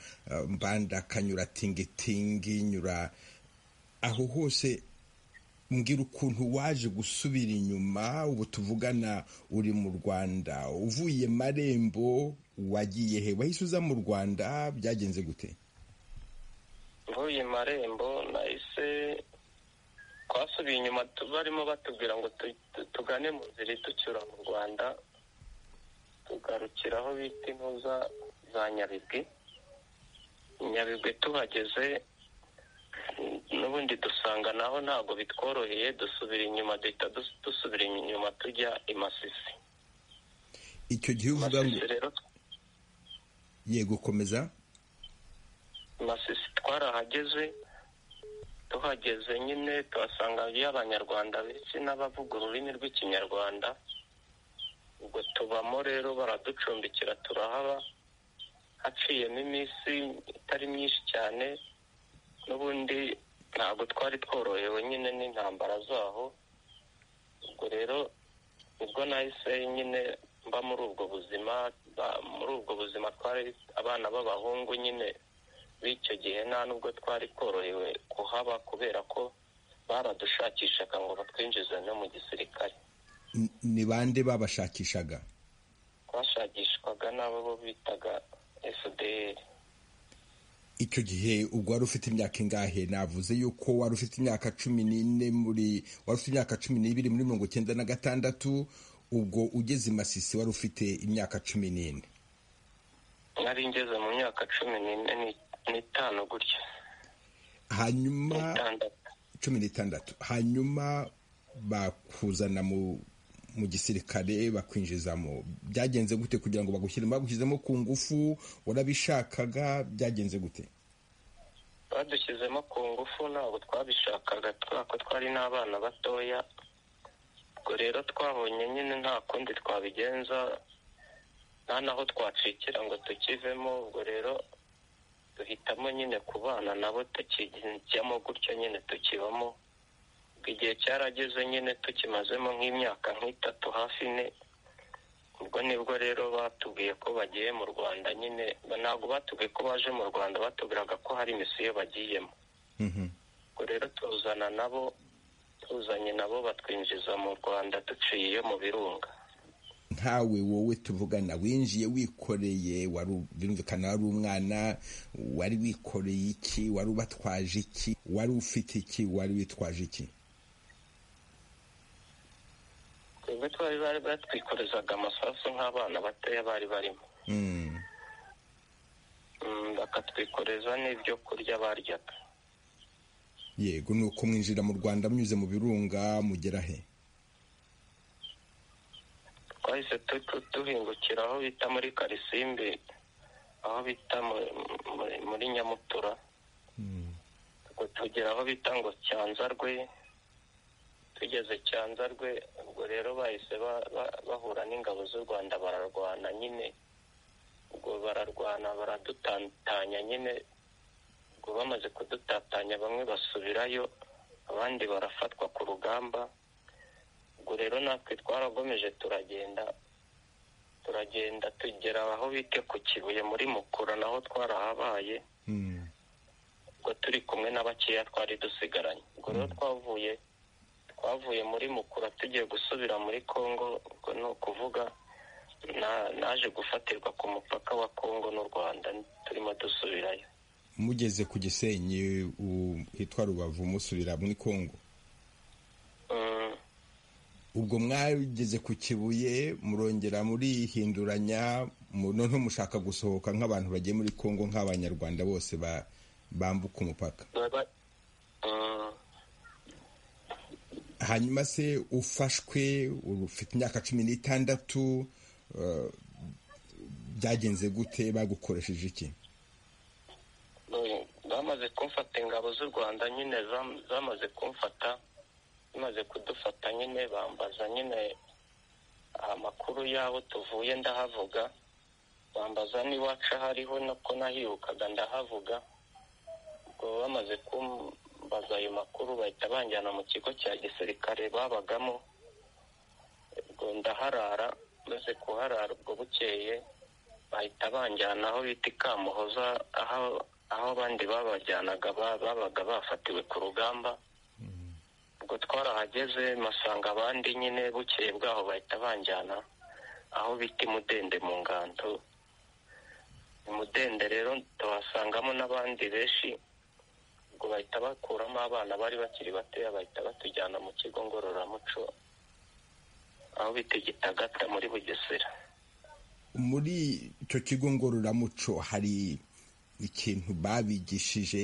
mbandaka nyura tingitingi nyura aho hose mbwira ukuntu waje gusubira inyuma ubu tuvugana uri mu rwanda uvuye marembo wagiye he wahise uza mu rwanda byagenze gute mvuye marembo nahise twasubiye inyuma barimo batubwira ngo tugane mu nzira iducyura mu rwanda tugarukira aho bita intuza za nyabigwi nyabigwi tuhageze n'ubundi dusanga naho ntabwo bitworoheye dusubira inyuma duhita dusubira inyuma tujya i masisi icyo gihe uvuga ngo yego komeza masisi twarahageze tuhageze nyine tuhasanga y'abanyarwanda benshi n'abavuga ururimi rw'ikinyarwanda ubwo tubamo rero baraducumbikira turahaba haciyemo iminsi itari myinshi cyane n'ubundi ntabwo twari tworohewe nyine n'intambara zaho ubwo rero nibwo nahise nyine mba muri ubwo buzima muri ubwo buzima twari abana b'abahungu nyine b'icyo gihe nta nubwo twari tworohewe kuhaba kubera ko baradushakishaga ngo batwinjize no mu gisirikare ni bande babashakishaga twashakishwaga n'abo bo bitaga fdr icyo gihe ubwo wari ufite imyaka ingahe navuze yuko wari ufite imyaka cumi n'ine muri wari ufite imyaka cumi n'ibiri muri mirongo icyenda na gatandatu ubwo ugeze i masisi wari ufite imyaka cumi n'ine nari ngeze mu myaka cumi n'ine n'itanu gutya hanyuma cumi n'itandatu hanyuma bakuzana mu gisirikare bakwinjizamo byagenze gute kugira ngo bagushyire bagushyizemo ku ngufu warabishakaga byagenze gute badushyizemo ku ngufu ntabwo twabishakaga twako twari n'abana batoya ubwo rero twabonye nyine nta kundi twabigenza nta naho twacikira ngo tukivemo ubwo rero duhitamo nyine kubana nabo tukijyamo gutyo nyine tukibamo igihe cyarageze nyine tukimazemo nk'imyaka nk'itatu hafi ine ubwo nibwo rero batubwiye ko bagiye mu rwanda nyine ntabwo batubwiye ko baje mu rwanda batubwiraga ko hari misiyo bagiyemo ubwo rero tuzana nabo tuzanye nabo batwinjiza mu rwanda duciye iyo mu birunga ntawe wowe tuvugana winjiye wikoreye birumvikana wari umwana wari wikoreye iki wari ubatwaje iki wari ufite iki wari witwaje iki twebwe twari bari batwikorezaga amasasu nk'abana batoya bari barimo bakatwikoreza n'ibyo kurya baryaga yego ni uko mwinjira mu rwanda munyuze mu birunga mugera he twahise duhingukira aho bita muri karisimbi aho bita muri nyamutura tugera aho bita ngo cyanzarwe tugeze cyanzarwe ubwo rero bahise bahura n'ingabo z'u rwanda bararwana nyine ubwo bararwana baradutatanya nyine ubwo bamaze kudutatanya bamwe basubirayo abandi barafatwa ku rugamba ubwo rero natwe twaragomeje turagenda turagenda tugera aho bite ku kibuye muri mukura naho twarahabaye ubwo turi kumwe na bakeya twari dusigaranye ubwo rero twavuye twavuye muri mukura tugiye gusubira muri congo ubwo ni ukuvuga naje gufatirwa ku mupaka wa congo n'u rwanda turimo dusubirayo mugeze ku gisenyi hitwa rubavu musubira muri congo ubwo mwageze ku kibuye murongera murihinduranya noneho mushaka gusohoka nk'abantu bagiye muri congo nk'abanyarwanda bose bambuka umupaka hanyuma se ufashwe ufite imyaka cumi n'itandatu byagenze gute bagukoresheje iki bamaze kumfata ingabo z'u rwanda nyine zamaze kumfata zimaze kudufata nyine bambaza nyine amakuru y'abo tuvuye ndahavuga bambaza n'iwacu ahariho ko nahirukaga ndahavuga ubwo bamaze baza ayo makuru bahita banjyana mu kigo cya gisirikare babagamo ubwo ndaharara maze kuharara ubwo bukeye bahita banjyana aho bita ikamuhoza aho abandi babajyanaga babaga bafatiwe ku rugamba ubwo twarahageze masanga abandi nyine bukeye bwaho bahita banjyana aho bita imudende mu ngando imudende rero tuhasangamo n'abandi benshi ubwo bahita bakuramo abana bari bakiri batoya bahita batujyana mu kigo ngororamuco aho bita igitagata muri bugesera muri icyo kigo ngororamuco hari ikintu babigishije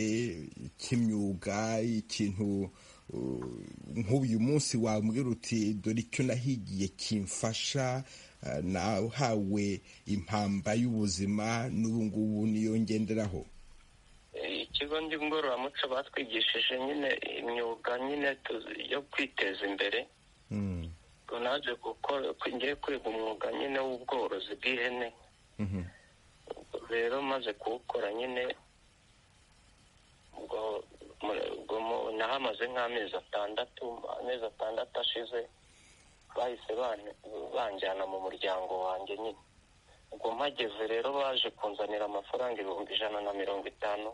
cy'imyuga ikintu nk'uyu munsi wambwira uti dore icyo nahigiye kimfasha nahawe impamba y'ubuzima n'ubu ngubu niyo ngenderaho ikigo ngororamuco batwigishije nyine imyuga nyine yo kwiteza imbere naje gukora ngiye kwiga umwuga nyine w'ubworozi bw'ihene rero maze kuwukora nyine nahamaze nk'amezi atandatu amezi atandatu ashize bahise banjyana mu muryango wanjye nyine ubwo mpageze rero baje kunzanira amafaranga ibihumbi ijana na mirongo itanu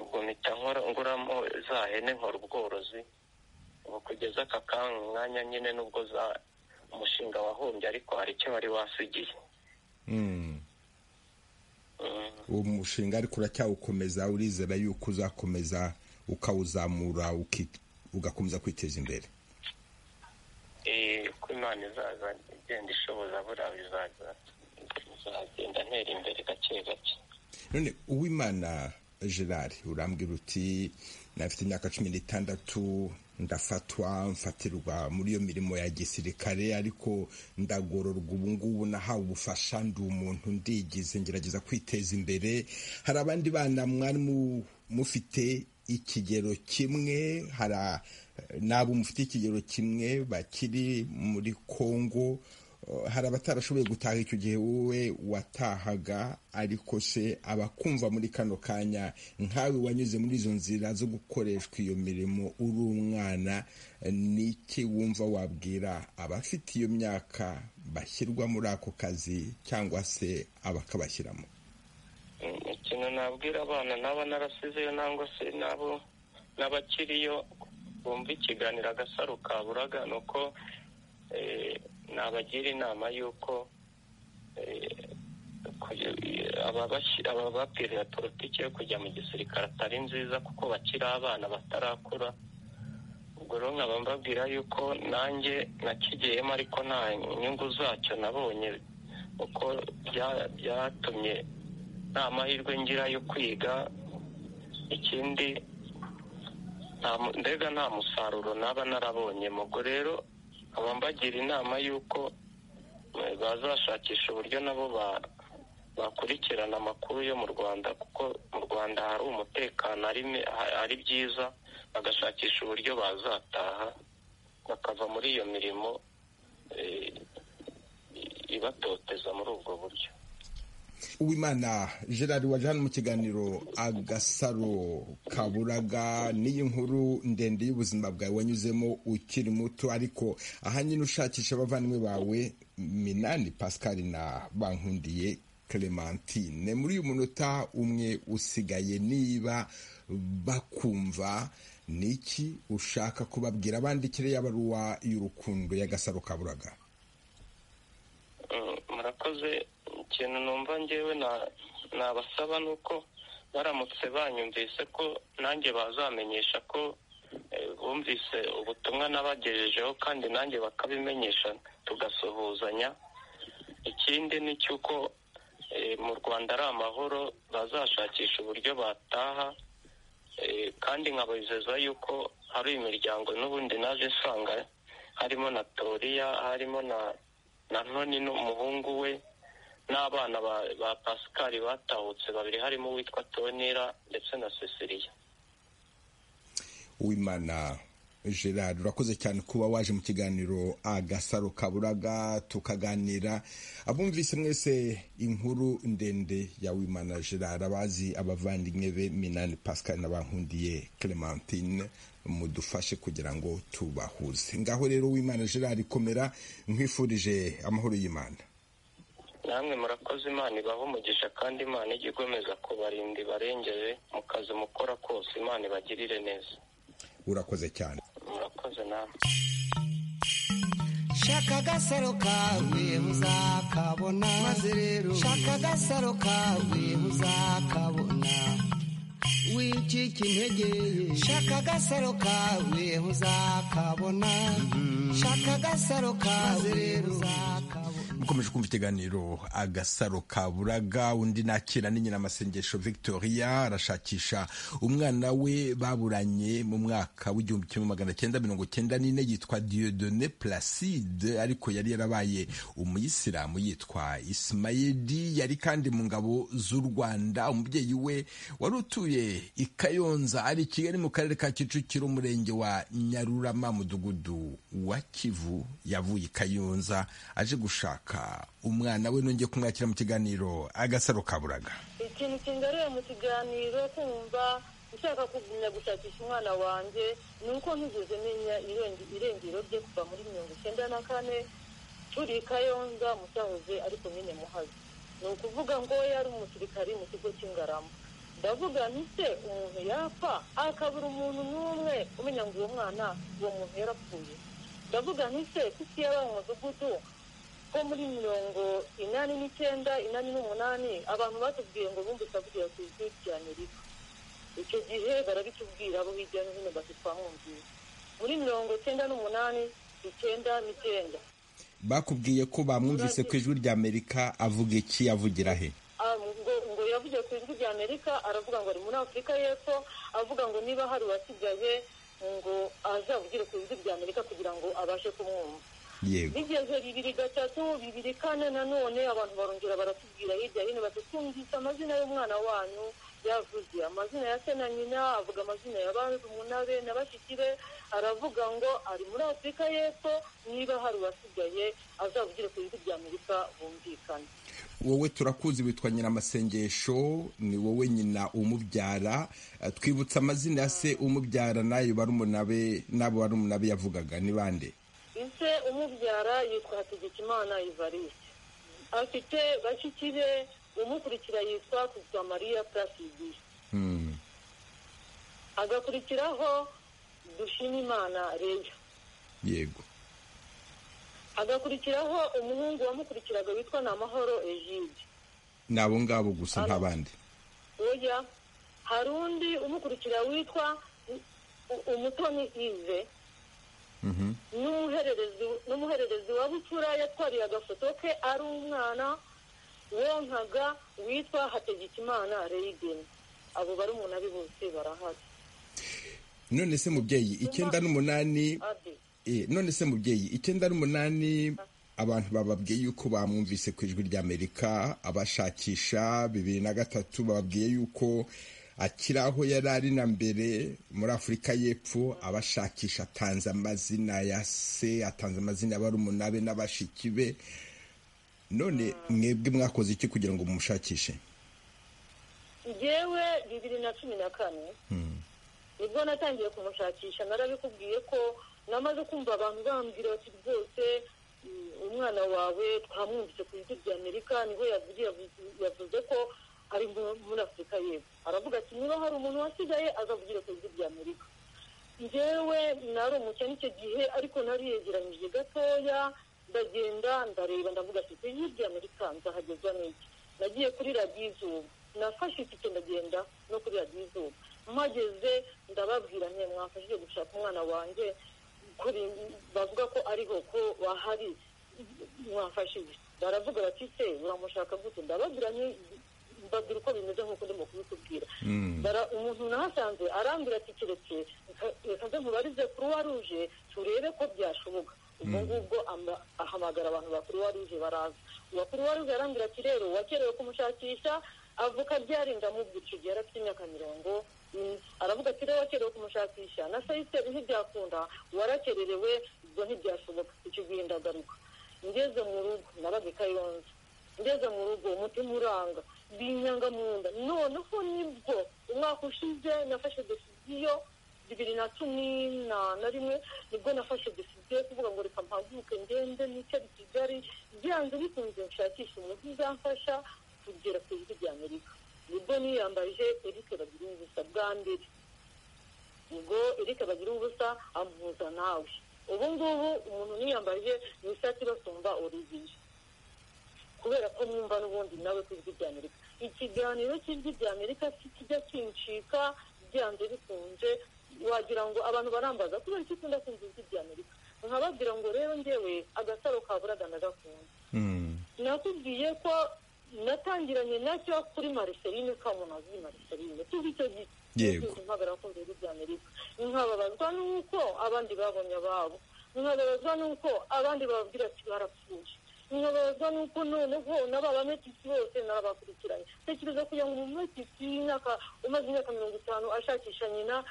ubwo mpita nguramo za hene nkora ubworozi ubu kugeza aka kanya umwanya nyine nubwo za umushinga wahombye ariko hari icyo wari wasigiye uwo mushinga ariko uracyawukomeza urizera yuko uzakomeza ukawuzamura ugakomeza kwiteza imbere uko imana izaza igenda ishoboza buriya bizagenda ntera imbere gake gake none uwimana gerard urambwira uti nafite imyaka cumi n'itandatu ndafatwa mfatirwa muri iyo mirimo ya gisirikare ariko ndagororwa ubu ngubu nahawe ubufasha ndi umuntu ndigize ngerageza kwiteza imbere hari abandi bana mwari mufite ikigero kimwe hari n'abo mufite ikigero kimwe bakiri muri kongo hari abatarashoboye gutaha icyo gihe wowe watahaga ariko se abakumva muri kano kanya nkawe wanyuze muri izo nzira zo gukoreshwa iyo mirimo uri umwana n'iki wumva wabwira abafite iyo myaka bashyirwa muri ako kazi cyangwa se abakabashyiramo ikintu nabwira abana naba narasizeyo nangwa se nabo n'abakiriyo bumva ikiganiro agasaro kaburaga ni uko nabagira inama y'uko ababapirira politiki yo kujya mu gisirikare atari nziza kuko bakiri abana batarakura ubwo rero nkaba mbabwira y'uko nanjye nakigiyemo ariko nta nyungu zacyo nabonye kuko byatumye nta mahirwe ngira yo kwiga ikindi mbega nta musaruro naba narabonye ubwo rero nkaba mbagira inama y'uko bazashakisha uburyo nabo bakurikirana amakuru yo mu rwanda kuko mu rwanda hari umutekano ari byiza bagashakisha uburyo bazataha bakava muri iyo mirimo ibatoteza muri ubwo buryo uwimana gerard waje hano mu kiganiro agasaro kaburaga n'iyi nkuru ndende y'ubuzima bwawe wanyuzemo ukiri muto ariko aha nyine ushakisha abavandimwe bawe minani pascal na bankundiye clementine muri uyu munota umwe usigaye niba bakumva niki ushaka kubabwira abandikire y'abaruwa y'urukundo y'agasaro kaburaga murakoze ikintu numva ngewe nabasaba ni uko baramutse banyumvise ko nanjye bazamenyesha ko bumvise ubutumwa nabagejejeho kandi nanjye bakabimenyesha tugasuhuzanya ikindi ni cy'uko mu rwanda ari amahoro bazashakisha uburyo bataha kandi nkabizeza yuko hari imiryango n'ubundi naje nsanga harimo na toriya harimo na ntoni n'umuhungu we n'abana ba pascal batahutse babiri harimo uwitwa tonera ndetse na cecilia uwimana gerard urakoze cyane kuba waje mu kiganiro agasaro kaburaga tukaganira abumvise mwese inkuru ndende ya wimana gerard abazi abavandimwe be minani pascal n'abankundiye clementine mudufashe kugira ngo tubahuze ngaho rero wimana gerard ikomera nkwifurije amahoro y'imana namwe murakoze imana ibaha umugisha kandi imana ijya igomeza kubarinda ibarengere mu kazi mukora kose imana ibagirire neza urakoze cyane murakoze namwe shaka agasaro kawe uzakabona maze rero shaka agasaro kawe uzakabona wicika intege shaka agasaro kawe uzakabona shaka agasaro kawe uzakabona mukomeje kumva ikiganiro agasaro kaburaga undi nakira n'inyina amasengesho victoria arashakisha umwana we baburanye mu mwaka w'igihumbi kimwe magana cyenda mirongo cyenda n'ine yitwa diodone placide ariko yari yarabaye umuyisilamu yitwa isimayedi yari kandi mu ngabo z'u rwanda umubyeyi we wari utuye i kayonza ari i kigali mu karere ka kicukiro umurenge wa nyarurama mudugudu wa kivu yavuye i kayonza aje gushaka umwana we nongeye kumwakira mu kiganiro agasaro kaburaga ikintu kingarira mu kiganiro kumva ushaka kugumya gushakisha umwana wanjye ni uko ntigeze menya irengero rye kuva muri mirongo icyenda na kane turi kayonza mu cyahoze ariko nyine muhazi ni ukuvuga ngo yari umusirikari mu kigo cy'ingarama ndavuga ntise umuntu yapfa akabura umuntu n'umwe umenya ngo uwo mwana uwo muntu yarapfuye ndavuga ntise kuko iyo ari umudugudu ko muri mirongo inani n'icyenda inani n'umunani abantu batubwiye ngo bumve isabukira ku isi ya amerika icyo gihe barabitubwira abo hirya no hino bakitwahumvira muri mirongo icyenda n'umunani icyenda n'icyenda bakubwiye ko bamwumvise ku ijwi rya amerika avuga iki avugira he ngo yavuze ku ijwi ry'amerika aravuga ngo ari muri afurika y'epfo avuga ngo niba hari uwasigaye ngo azavugire ku ijwi ry'amerika kugira ngo abashe kumwumva yego bigeze bibiri gatatu bibiri kane nanone abantu barongera baratubwira hirya hino bati twumvise amazina y'umwana wanyu yavuze amazina ya se na nyina avuga amazina ya barumuna be na bashiki be aravuga ngo ari muri afurika y'epfo niba hari uwasigaye azavugire ku ijwi ry'amerika bumvikane wowe turakuzi witwa nyiramasengesho ni wowe nyina umubyara Eh, twibutsa amazina ya se umubyara n'ayo barumuna be n'abo barumuna be yavugaga ni bande ise umubyara yitwa hategekimana ivariste afite bashiki be umukurikira yitwa kuzwa mariya purasidisi Hmm. hagakurikiraho dushimimana reya yego hagakurikiraho umuhungu wamukurikiraga witwa namahoro egide ni abo ngabo gusa nta bandi oya hari undi umukurikira witwa U- U- umutoni ive Mhm. n'umuhererezi n'umuhererezi wa bucura yatwariye agafoto ke ari umwana wonkaga witwa hategekimana reyideni abo bari umuntu abi bose barahari none se mubyeyi icyenda n'umunani abi eh, none se mubyeyi icyenda n'umunani abantu bababwiye yuko bamwumvise ku ijwi ry'amerika abashakisha bibiri na gatatu bababwiye yuko akiri aho yari ari na mbere muri afurika y'epfo abashakisha atanze amazina ya se atanze amazina ya barumuna be n'abashiki be none mwebwe mwakoze iki kugira ngo mumushakishe njyewe bibiri na cumi na kane nibwo natangiye kumushakisha narabikubwiye ko namaze kumva abantu bambwira bati rwose mm, umwana wawe twamwumvise ku ijwi rya amerika niho yavugiye yavu- yavuze ko ari mu- muri afurika y'epfo aravuga ati niba hari umuntu wasigaye azavugire ku ijwi rya amerika njyewe nari umukene icyo gihe ariko nariyegeranyije gatoya ndagenda ndareba ndavuga ati ku ijwi rya amerika nzahageza n'iki nagiye kuri radiyo izuba nafashe itike ndagenda no kuri radiyo izuba mpageze ndababwira nke mwafashije gushaka umwana wanjye kuri bavuga ko ariho ko bahari mwafashije baravuga bati se uramushaka gute ndababwira nke mbabwira uko bimeze nk'uko ndimo kubikubwira Bara- umuntu nahasanze arambwira ati keretse reka- reka nze mubarize kuruwa ruje turebe ko byashoboka ubwo ngubwo ama- ahamagara abantu ba kuruwa ruje baraza uwa kuruwa ruje arambwira ati rero wakerewe kumushakisha avuka ryari ndamubwira icyo gihe yari afite imyaka mirongo ine aravuga ati rero wakerewe kumushakisha na sayise ntibyakunda warakererewe ubwo ntibyashoboka icyo gihe ndagaruka ngeze mu rugo nabaga i kayonza ngeze mu rugo umutima uranga binyanga mu nda noneho nibwo umwaka ushize nafashe deciziyo bibiri na cumi na na rimwe nibwo nafashe deciziyo yo kuvuga ngo reka mpaguke ngende nicari kigali byanze bikunze nshakisha umuntu uzamfasha kugera ku ijwi rya amerika nibwo niyambaje erike bagira ubusa bwa mbere ubwo erike bagira ubusa ampuza nawe ubu ngubu umuntu niyambaje ni isati basumba oriviye kubera ko mwumva n'ubundi nawe ku ijwi rya amerika ikiganiro cy'ijwi rya amerika si kijya kincika byanze bikunze wagira ngo abantu barambaza kubera iki ukunda kumva ijwi rya amerika nkababwira ngo rero njyewe agasaro kaburaga ndagakunda Mm. nakubwiye ko natangiranye nacyo kuri mariserine kamunazi mariserine tuzi icyo gihe Yego. impagara ku bihugu bya amerika nkababazwa n'uko abandi babonye ababo nkababazwa n'uko abandi bababwira ati barapfuye nkababazwa n'uko noneho n'ababametisi bose n'abakurikiranye tekereza kugira ngo umumetisi w'imyaka umaze imyaka mirongo itanu ashakisha nyina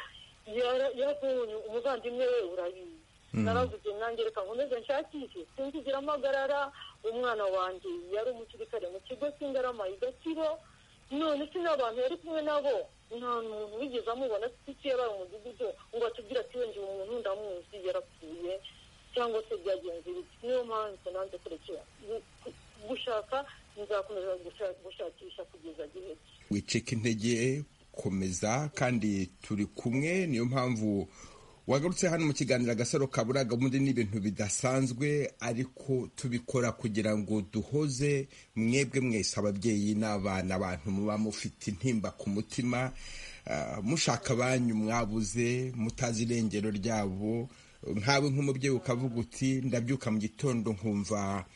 yara- yabonye umuvandimwe we urabizi naravuze nanjye reka nkomeze nshakishe sinzigera mpagarara umwana wanjye yari umusirikare mu kigo cy'ingarama i gakibo none se n'abantu yari kumwe nabo nta muntu wigeze amubona iki yabara umudugudu ngo atubwire ati wenge uwo muntu ndamuzi yarapfuye cyangwa se byagenze biti niyo mpamvu nanze kurekera gu- gu- gushaka nzakomeza gusha- gushakisha kugeza gihe ki wicika intege komeza kandi turi kumwe niyo mpamvu wagarutse hano mu kiganiro agasaro kabura gahunda ni ibintu bidasanzwe ariko tubikora kugira ngo duhoze mwebwe mwese ababyeyi n'abana abantu muba mufite intimba ku mutima ah, mushaka abanyu mwabuze mutazi irengero ryabo nkawe nk'umubyeyi ukavuga uti ndabyuka mu gitondo nkumva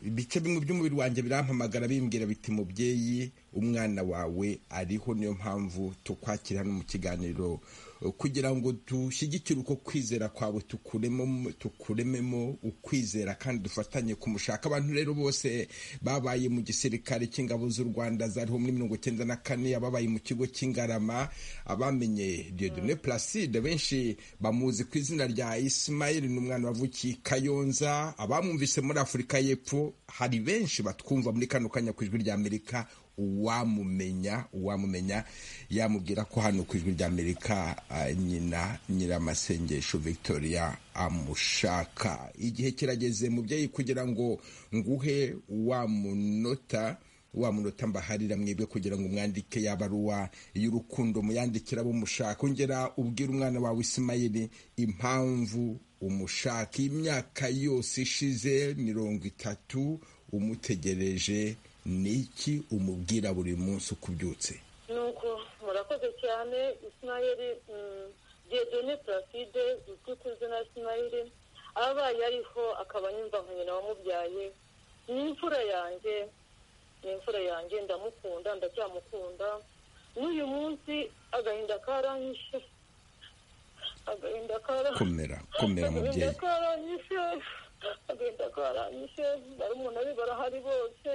ibice bimwe by'umubiri wanjye birampamagara bimbwira biti mubyeyi umwana wawe ariho niyo mpamvu tukwakira no mu kiganiro kugira ngo dushyigikire uko kwizera kwawe tukurememo tukurememo ukwizera kandi dufatanye kumushaka abantu rero bose babaye mu gisirikare cy'ingabo z'u rwanda zariho muri mirongo icyenda na kane ababaye mu kigo cy'ingarama abamenye diodone placide benshi bamuzi ku izina rya ismail ni umwana wavukiye i kayonza abamwumvise muri afurika y'epfo hari benshi batwumva muri kano kanya ku ijwi ry'amerika uwamumenya uwamumenya yamubwira ko hano ku ijwi ry'amerika nyina nyiramasengesho victoria amushaka igihe kirageze mubyeyi kugira ngo nguhe wamunota wamunota mbaharira mwebwe kugira ngo mwandike ya baruwa y'urukundo muyandikira abo mushaka ongera ubwire umwana wawe isimayiri impamvu umushaka imyaka yose ishize mirongo itatu umutegereje ni iki umubwira buri munsi uko ubyutse ni uko murakoze cyane isinayeri dedone placide uzwi ku izina isinayeri ababaye ariho akaba yumva nka nyina wamubyaye ni imfura yanjye ni imfura yanjye ndamukunda ndacyamukunda n'uyu munsi agahinda karanyishe agahinda komera komera mubyeyi agahinda karanyishe agahinda karanyishe barumuna be barahari bose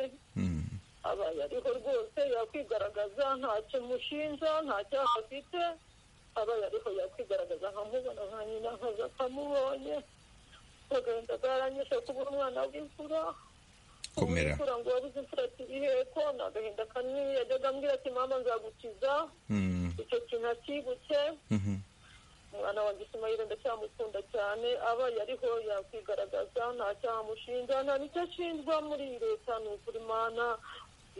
abaye ariho rwose yakwigaragaza ntacyo mushinja ntacyaha afite abaye ariho yakwigaragaza nkamubona nka nyina nkaza akamubonye agahinda karanyishe kubura umwana w'imfura komera imfura ngo wabuze imfura kiri hepfo ni agahinda kanini yajyaga ambwira ati mama nzagukiza icyo kintu akibutse umwana wanjye isimayire ndacyamukunda cyane abaye ariho yakwigaragaza nta cyaha amushinja nta nicyo ashinjwa muri iyi leta ni ukuri imana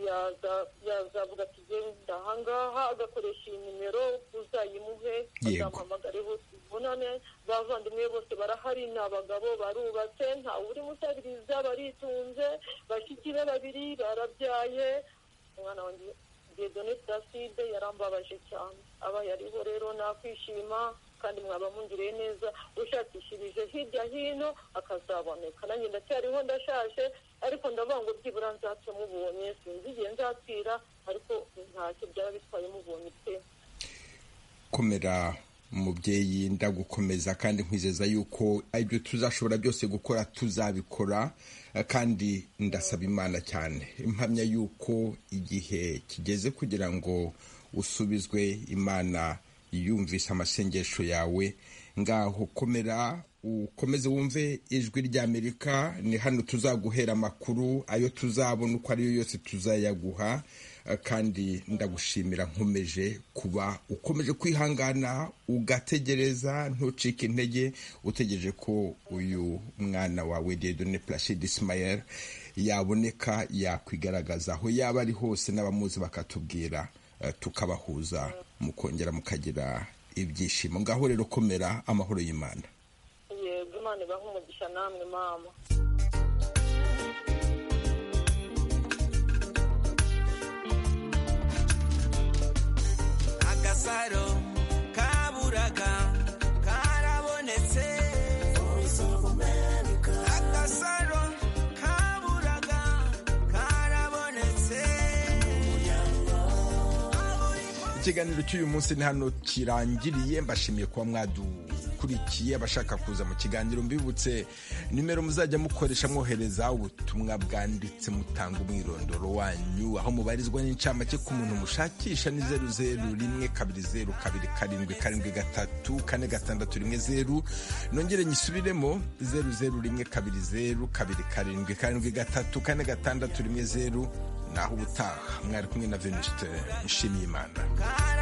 yaza- yazavuga ati genda ahangaha agakoresha iyi nimero uzayimuhe Yego. azamuhamagareho tubonane bavandimwe bose barahari ni abagabo barubatse ntawe uri musabiriza baritunze bashiki be babiri barabyaye umwana wanjye dedone placide yarambabaje cyane abaye ariho rero nakwishima kandi mwaba mungiriye neza ushakishirije hirya hino akazaboneka nanjye ndacyariho ndashaje ariko ndavuga ngo byibura nzace mubonye sinzi igihe nzapfira ariko ntacyo byaba bitwaye mubonye pe komera mubyeyi ndagukomeza kandi nkwizeza yuko ibyo tuzashobora byose gukora tuzabikora eh, kandi ndasaba imana cyane impamya yuko igihe kigeze kugira ngo usubizwe imana yumvise amasengesho yawe ngaho komera ukomeze wumve ijwi ry'amerika ni hano tuzaguhera amakuru ayo tuzabona uko ariyo yose tuzayaguha eh, kandi ndagushimira nkomeje kuba ukomeje kwihangana ugategereza ntucike intege utegereje ko uyu mwana wawe dedone placide ismael yaboneka yakwigaragaza aho yaba ari hose n'abamuzi bakatubwira eh, tukabahuza mukongera mukagira ibyishimo ngaho rero komera amahoro y'imana yego imana ibaha umugisha namwe mama agasaro kaburaga karabonetse agasaro kaburaga karabonetse ikiganiro cy'uyu munsi ni hano kirangiriye mbashimiye kuba mwadukurikiye abashaka kuza mu kiganiro mbibutse nimero muzajya mukoresha mwohereza ubutumwa bwanditse mutanga umwirondoro wanyu aho mubarizwa n'incamake ku muntu mushakisha ni zeru zeru rimwe kabiri zeru kabiri karindwi karindwi gatatu kane gatandatu rimwe zeru nongere nyisubiremo zeru zeru rimwe kabiri zeru kabiri karindwi karindwi gatatu kane gatandatu rimwe zeru naho ubutaha mwari kumwe na venusite nshimiyimana karabonetse